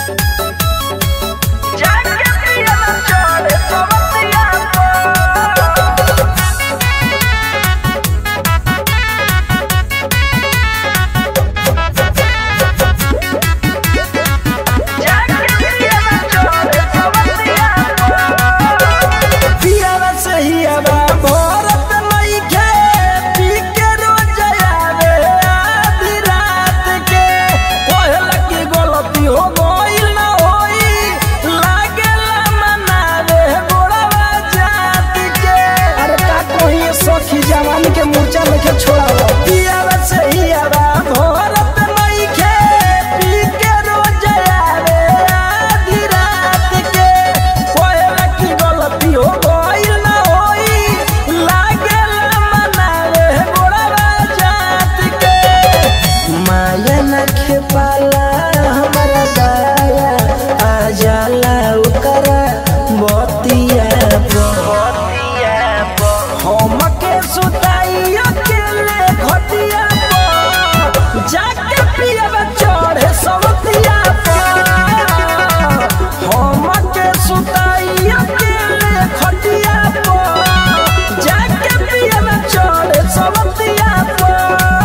पियावा सहियावा भरत नइखे, पी के रोज आवे आधी रात के। कहला कि गलती हो गइल ना होई, लागेला मनावे गोड़वा जात के। अरे का कहिए सखी जवान के मूर्छा लेके छोड़ावा पियावा सहियावा भरत नइखे, पी के रोज आवे आधी रात के। कहला कि गलती हो गइल ना होई, लागेला मनावे गोड़वा जात के। माया न खेपाला हमारा दाया आ जाला ओकरा बतिया बतिया हमके सुताई अकेले घटिया पर जाके पियब चढ़े सवतिया पर हमके सुताई अकेले घटिया पर जाके पियब चढ़े सवतिया पर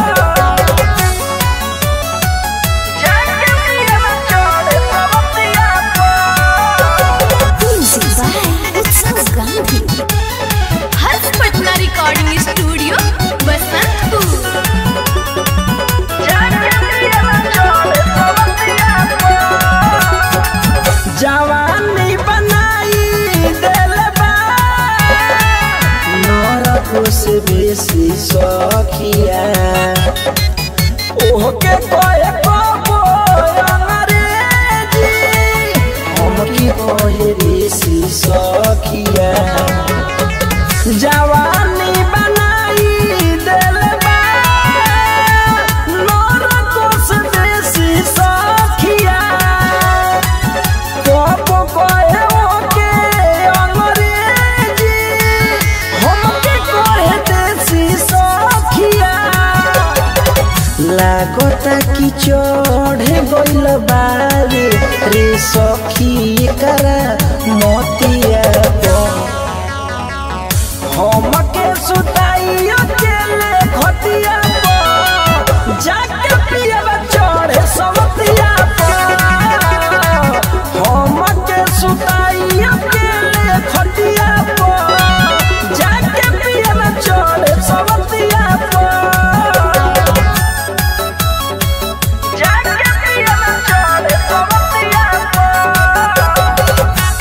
हर्ष पटना रिकॉर्डिंग स्टूडियो बसंतपुर जवानी बनाई दिल बा नरको से बेसी सखिया ओहके कहे कबो अंग्रेजी हमके कहे ऋषि सखिया जवानी बनाई दिल बा नरको से बेसी सखिया कब कहे ओके अंग्रेजी हमके कहे देसी सखिया लागता कि चढ़े गइल बारे रे सखी करा मोतिया पर हमके सुताई अकेले खटिया पर जाके पियब चढ़े सवतिया पर हमके सुताई अकेले खटिया पर जाके पियब चढ़े सवतिया पर जाके पियब चढ़े सवतिया पर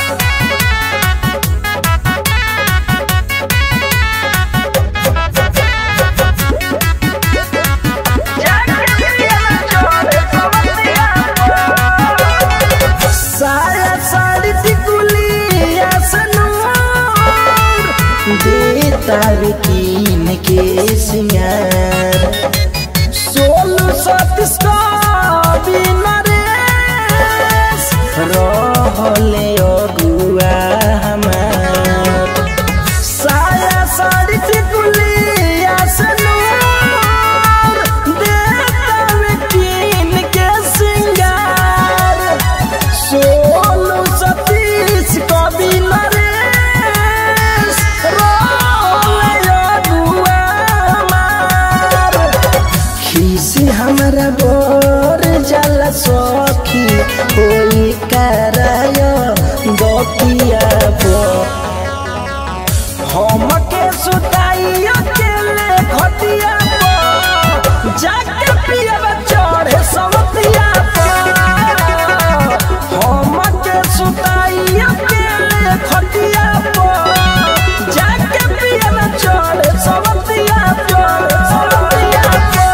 साया साड़ी टिकुलिया सनूर देता रे कीन के सिंगार सोलू सतीश का बिना रेस रहले अगुआ हमार साया साड़ी टिकुलिया सनूर देता रे कीन के सिंगार सोलू सतीश कवि नरेश रोया दुआ मार खीसी हमरा बोर जल सखी होई कराय गोपिया बो हमके सुताई अकेले खटिया पर जाके पियब चढ़े सवतिया पर हमके सुताई अकेले खटिया पर जाके पियब चढ़े सवतिया पर सवतिया पर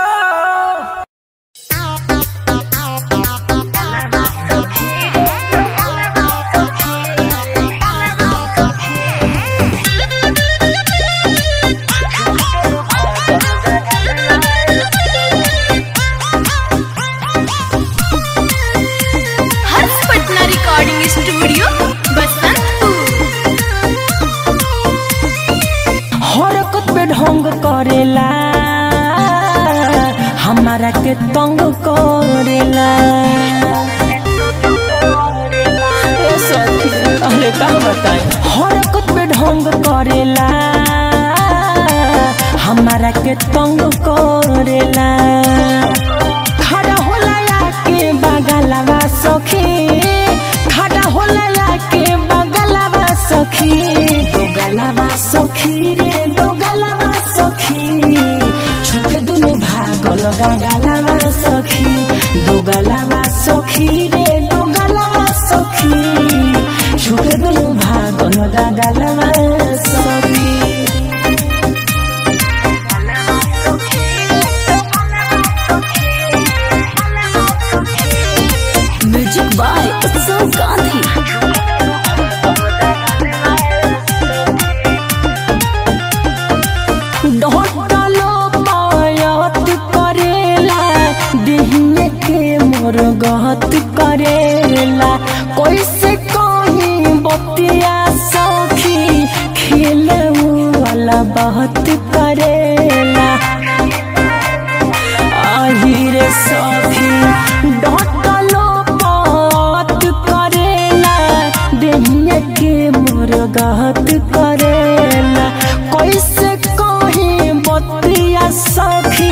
हर्ष पटना रिकॉर्डिंग स्टूडियो बसंतपुर हरकत पे ढंग करेला हमारा के तंग करेला ए सखी, अरे का बताएं हरकत पे ढंग करेला हमारा के तंग करेला खड़ा होला के बगलवा सखी खड़ा होला के बगलवा सखी दो गलवा सखी रे दो गलवा सखी छुके दुनु भागल गलवा सखी दो गलवा सखी रे दो गलवा सखी छुके दुनु भागल गलवा सखी म्यूजिक बाय उत्सव गांधी ढोटलो पायत करेला दिहने के मोर गहत करेला कैसे कहीं बतिया सखी खेले वाला बहुत करेला আহিরে সখী ডটলো পত করেলা দেহিয়া के मोर गहत करेला कैसे कही बतिया सखी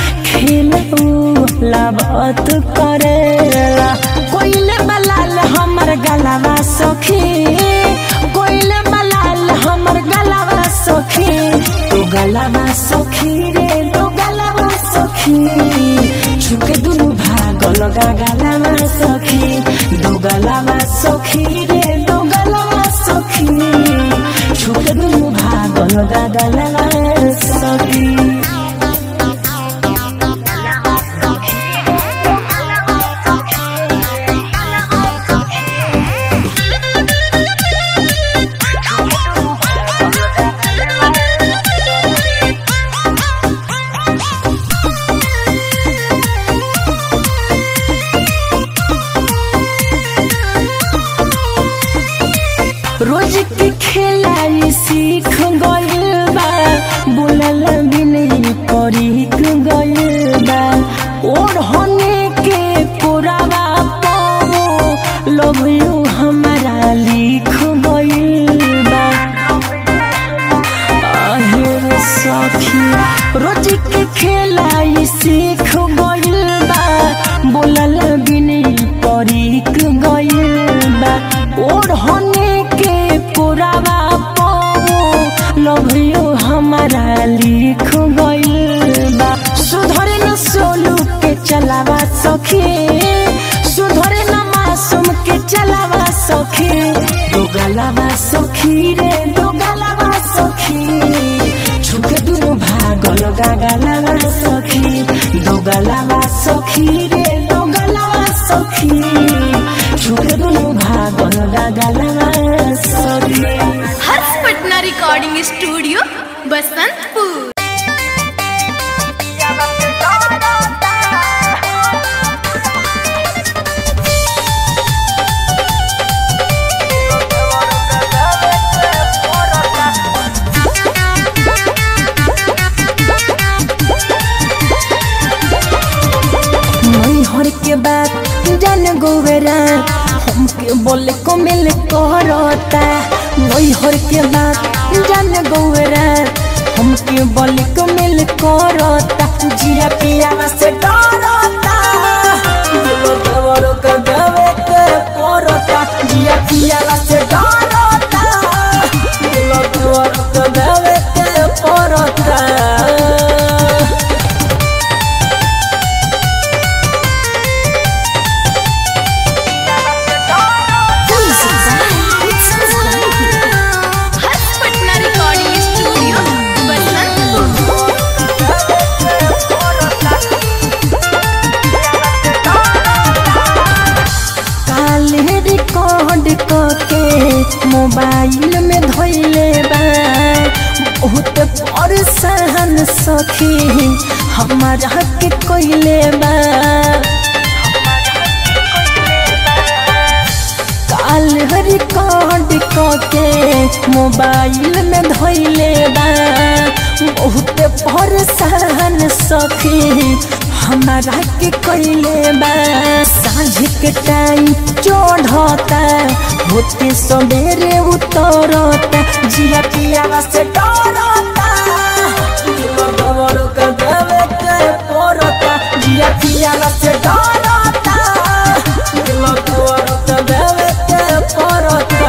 खेलूला बात करेला कोइले बलाल हमर गलावा सखी कोइले बलाल हमर गलावा सखी तो गलावा सखी रे तो गलावा सखी छुके दुनु भाग लगा गलावा सखी दो गलावा सखी रे दो गलावा सखी छुके दुनु भाग लगा गलावा सखी रोज के खेलाई सीख गइल बा बोलल भी नहीं परीख गइल बा और होने के पुरावा पाओ लव यू हमारा लिख गइल बा बरीक गइल बा ओढ़ने के पुरावा पाओ लभियो हमारा लिख गइल बा सुधरे न सोलू के चलावा सखी सुधरे न मासूम के चलावा सखी दो गलावा सखी रे दो गलावा सखी छुके दुनु भागल गागलावा सखी दो गलावा सखी रे दो गलावा सखी छुके दुनु भागल गागलावा सखी हर्ष पटना रिकॉर्डिंग स्टूडियो बसंतपुर नैहर के बात जान गोवेरा हमके बोले को मिल करता नैहर के बात जान गोवेरा हमके बोले को मिल करता जिया पिया से डरता दिलो देवरो के देवे के करता जिया पिया से डरता दिलो देवरो के देवे के करता हर्ष पटना रिकॉर्डिंग स्टूडियो बसंतपुर काले रिकॉर्ड के मोबाइल में धोइले बा बहुत परेशान सखी हमारा के कोइले बा काल रिकॉर्ड के मोबाइल में धोइले बा बहुत परेशान सखी हमारा के कोइले बा साँझ के टाइम चढ़ता होते सवेरे उतरता जिया पिया से डरता दिलो दवर के देवे के पड़ता जिया पिया से डरता दिलो दवर के देवे के पड़ता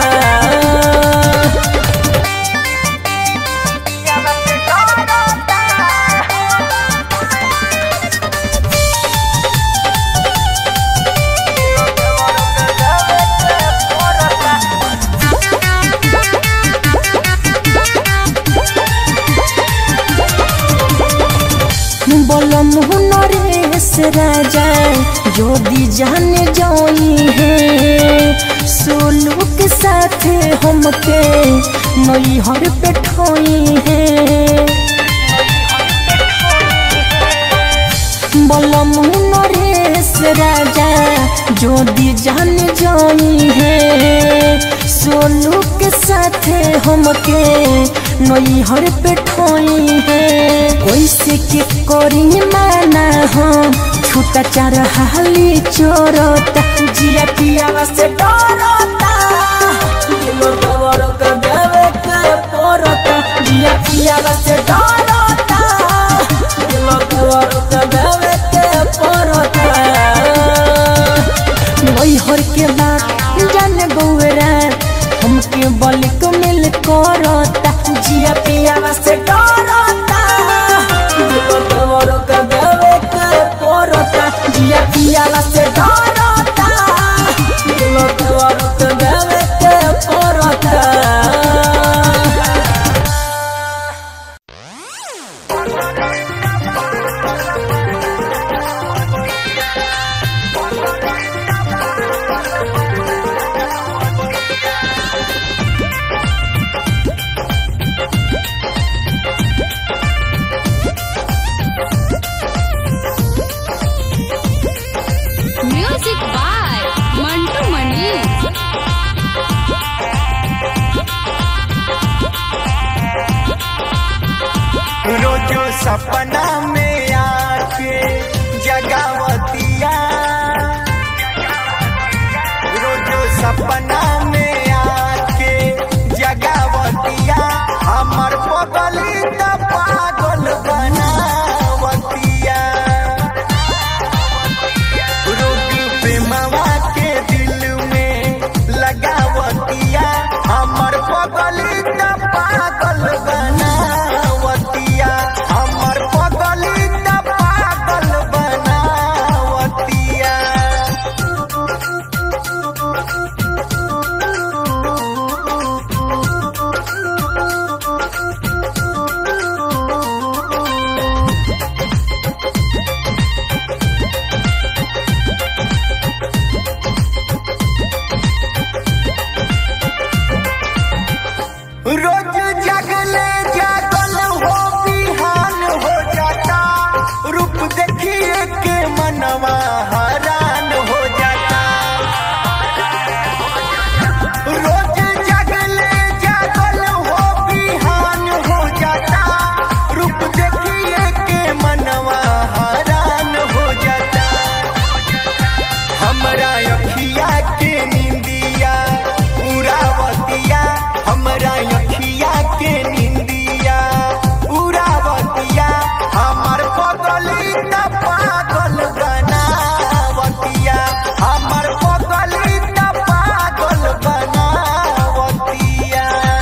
বলম নরেশ রাজা যদি जान जाई है सोलू के साथ हमके नैहर पे ठोई है বলম নরেশ রাজা যদি जान जाई है सोलू के साथ हमके नैहर पे ठोई है कैसे के करी माना हम छूटा चार हाली चोरता जिया पिया से डरता दिलो दवर के देवे के पड़ता जिया पिया से डरता दिलो दवर के देवे के पड़ता नैहर के बात जान गौरा हमके बल को मिल करता जिया पिया से डरता दिलो दवर के देवे के पड़ता जिया पिया से डरता दिलो दवर के देवे के पड़ता म्यूजिक बाय मंटू मनी रोजो सपना में आके जगावतिया रोजो सपना में आके जगावतिया हमर बगली त पागल बनावतिया रोग प्रेमवा के हमरा अखिया के निंदिया उरावतिया हमरा अखिया के निंदिया उरावतिया हमर पगली त पागल बनावतिया हमर पगली त पागल बनावतिया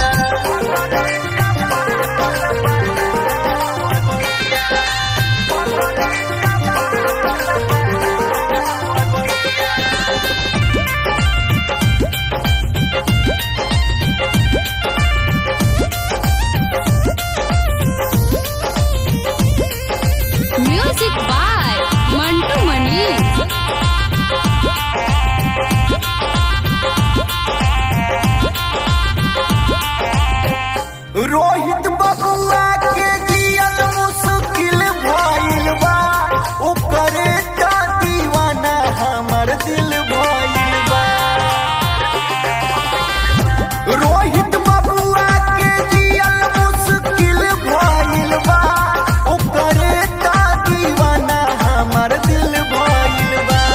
म्यूजिक बाय मंटू मनी रोहित बबुआ के जियल मुश्किल भइल बा ओकरे त दीवाना हमर दिल भइल बा रोहित बबुआ के जियल मुश्किल भइल बा ओकरे त दीवाना हमर दिल भइल बा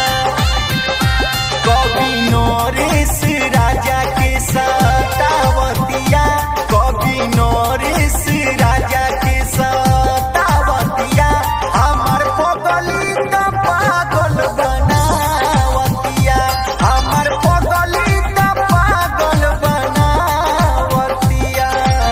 कवि नरेश राजा के सतावतिया कवि नरेश राजा के सतावतिया हमर पगली त पागल बनावतिया हमर पगली त पागल बनावतिया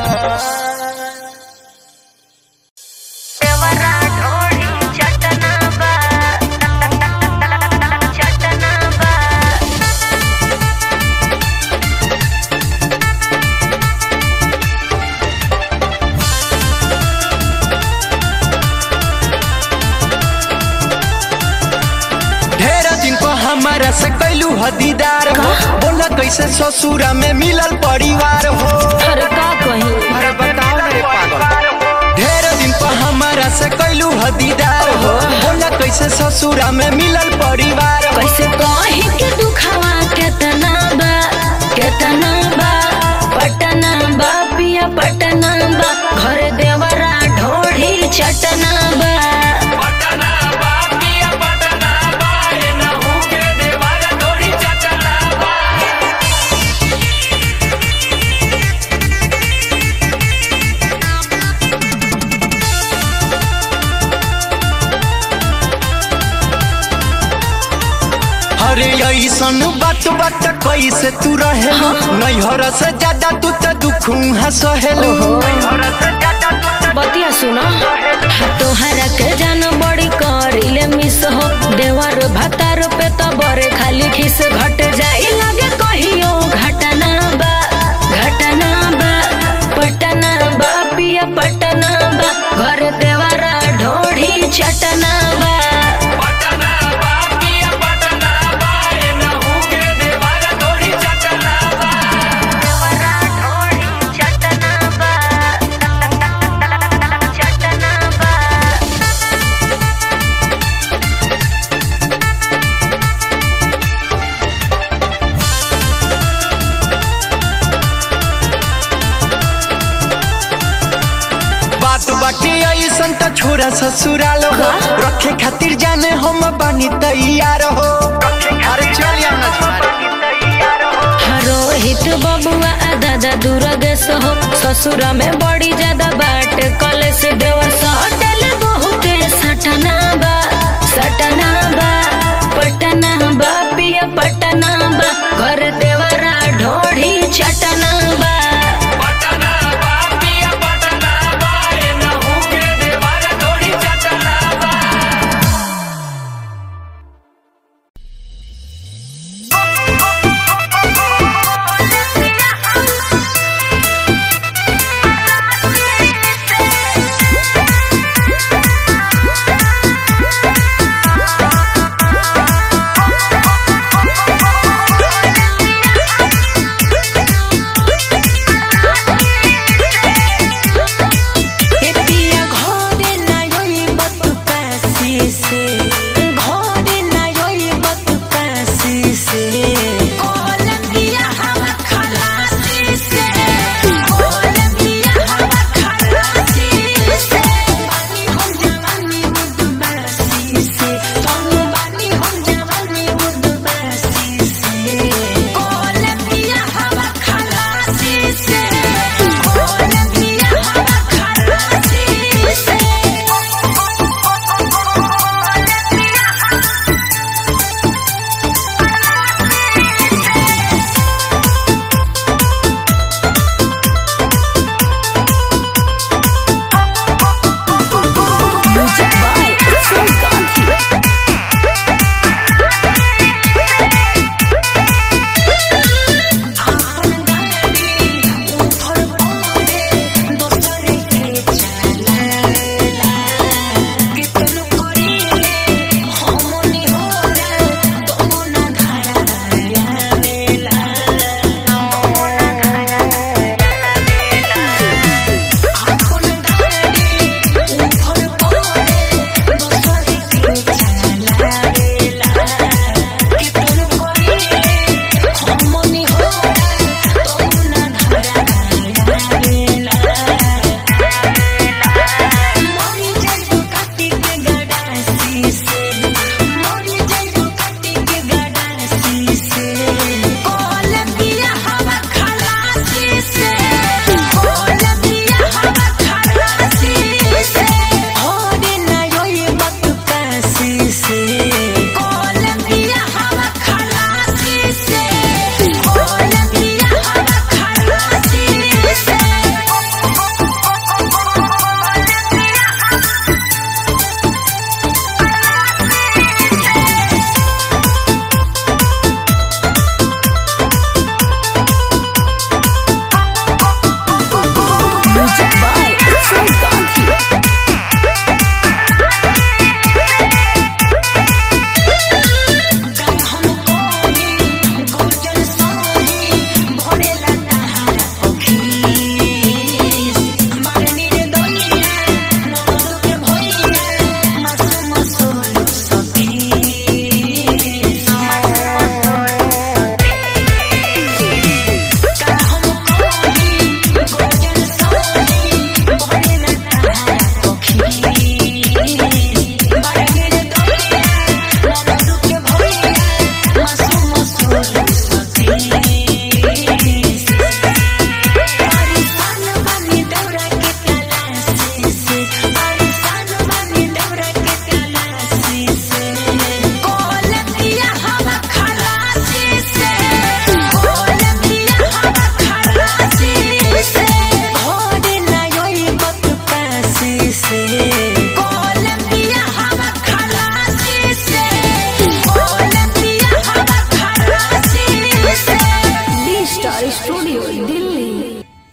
ढेर दिन पर हमारा से कैलू हदीदार हो बोला कैसे ससुरा में मिलल परिवार हो अरे का कही अरे बताओ ना रे पागल ढेर दिन पर हमारा से कैलू हदीदार हो बोला कैसे ससुरा में मिलल परिवार हो कैसे कही के दुखावा केतना बा केतना बा पटना बा पिया पटना बा घर देवरा ढोढ़ी चटना बा अरे ऐसन बात बात कैसे तू रहे नैहर से ज्यादा तू तो दुख सहेलू बतिया सुना तोहरा के जान बड़ी करिले मिस हो देवर भतार पे तो बरे खाली खिस घट जाई लगे कहियो घटना बा घटना बा पटना बा पिया पटना बा घर देवरा ढोढ़ी चटना बा बात बाकी ऐसन त छोरा ससुराल हो रखे खातिर जाने हम बानी तैयार हो अरे चल ना रोहित बबुआ आ दादा दुर्गेश हो ससुरा में बड़ी ज्यादा बाट कलेश देवर सटल बहुते सटना बा सटना बा पटना बा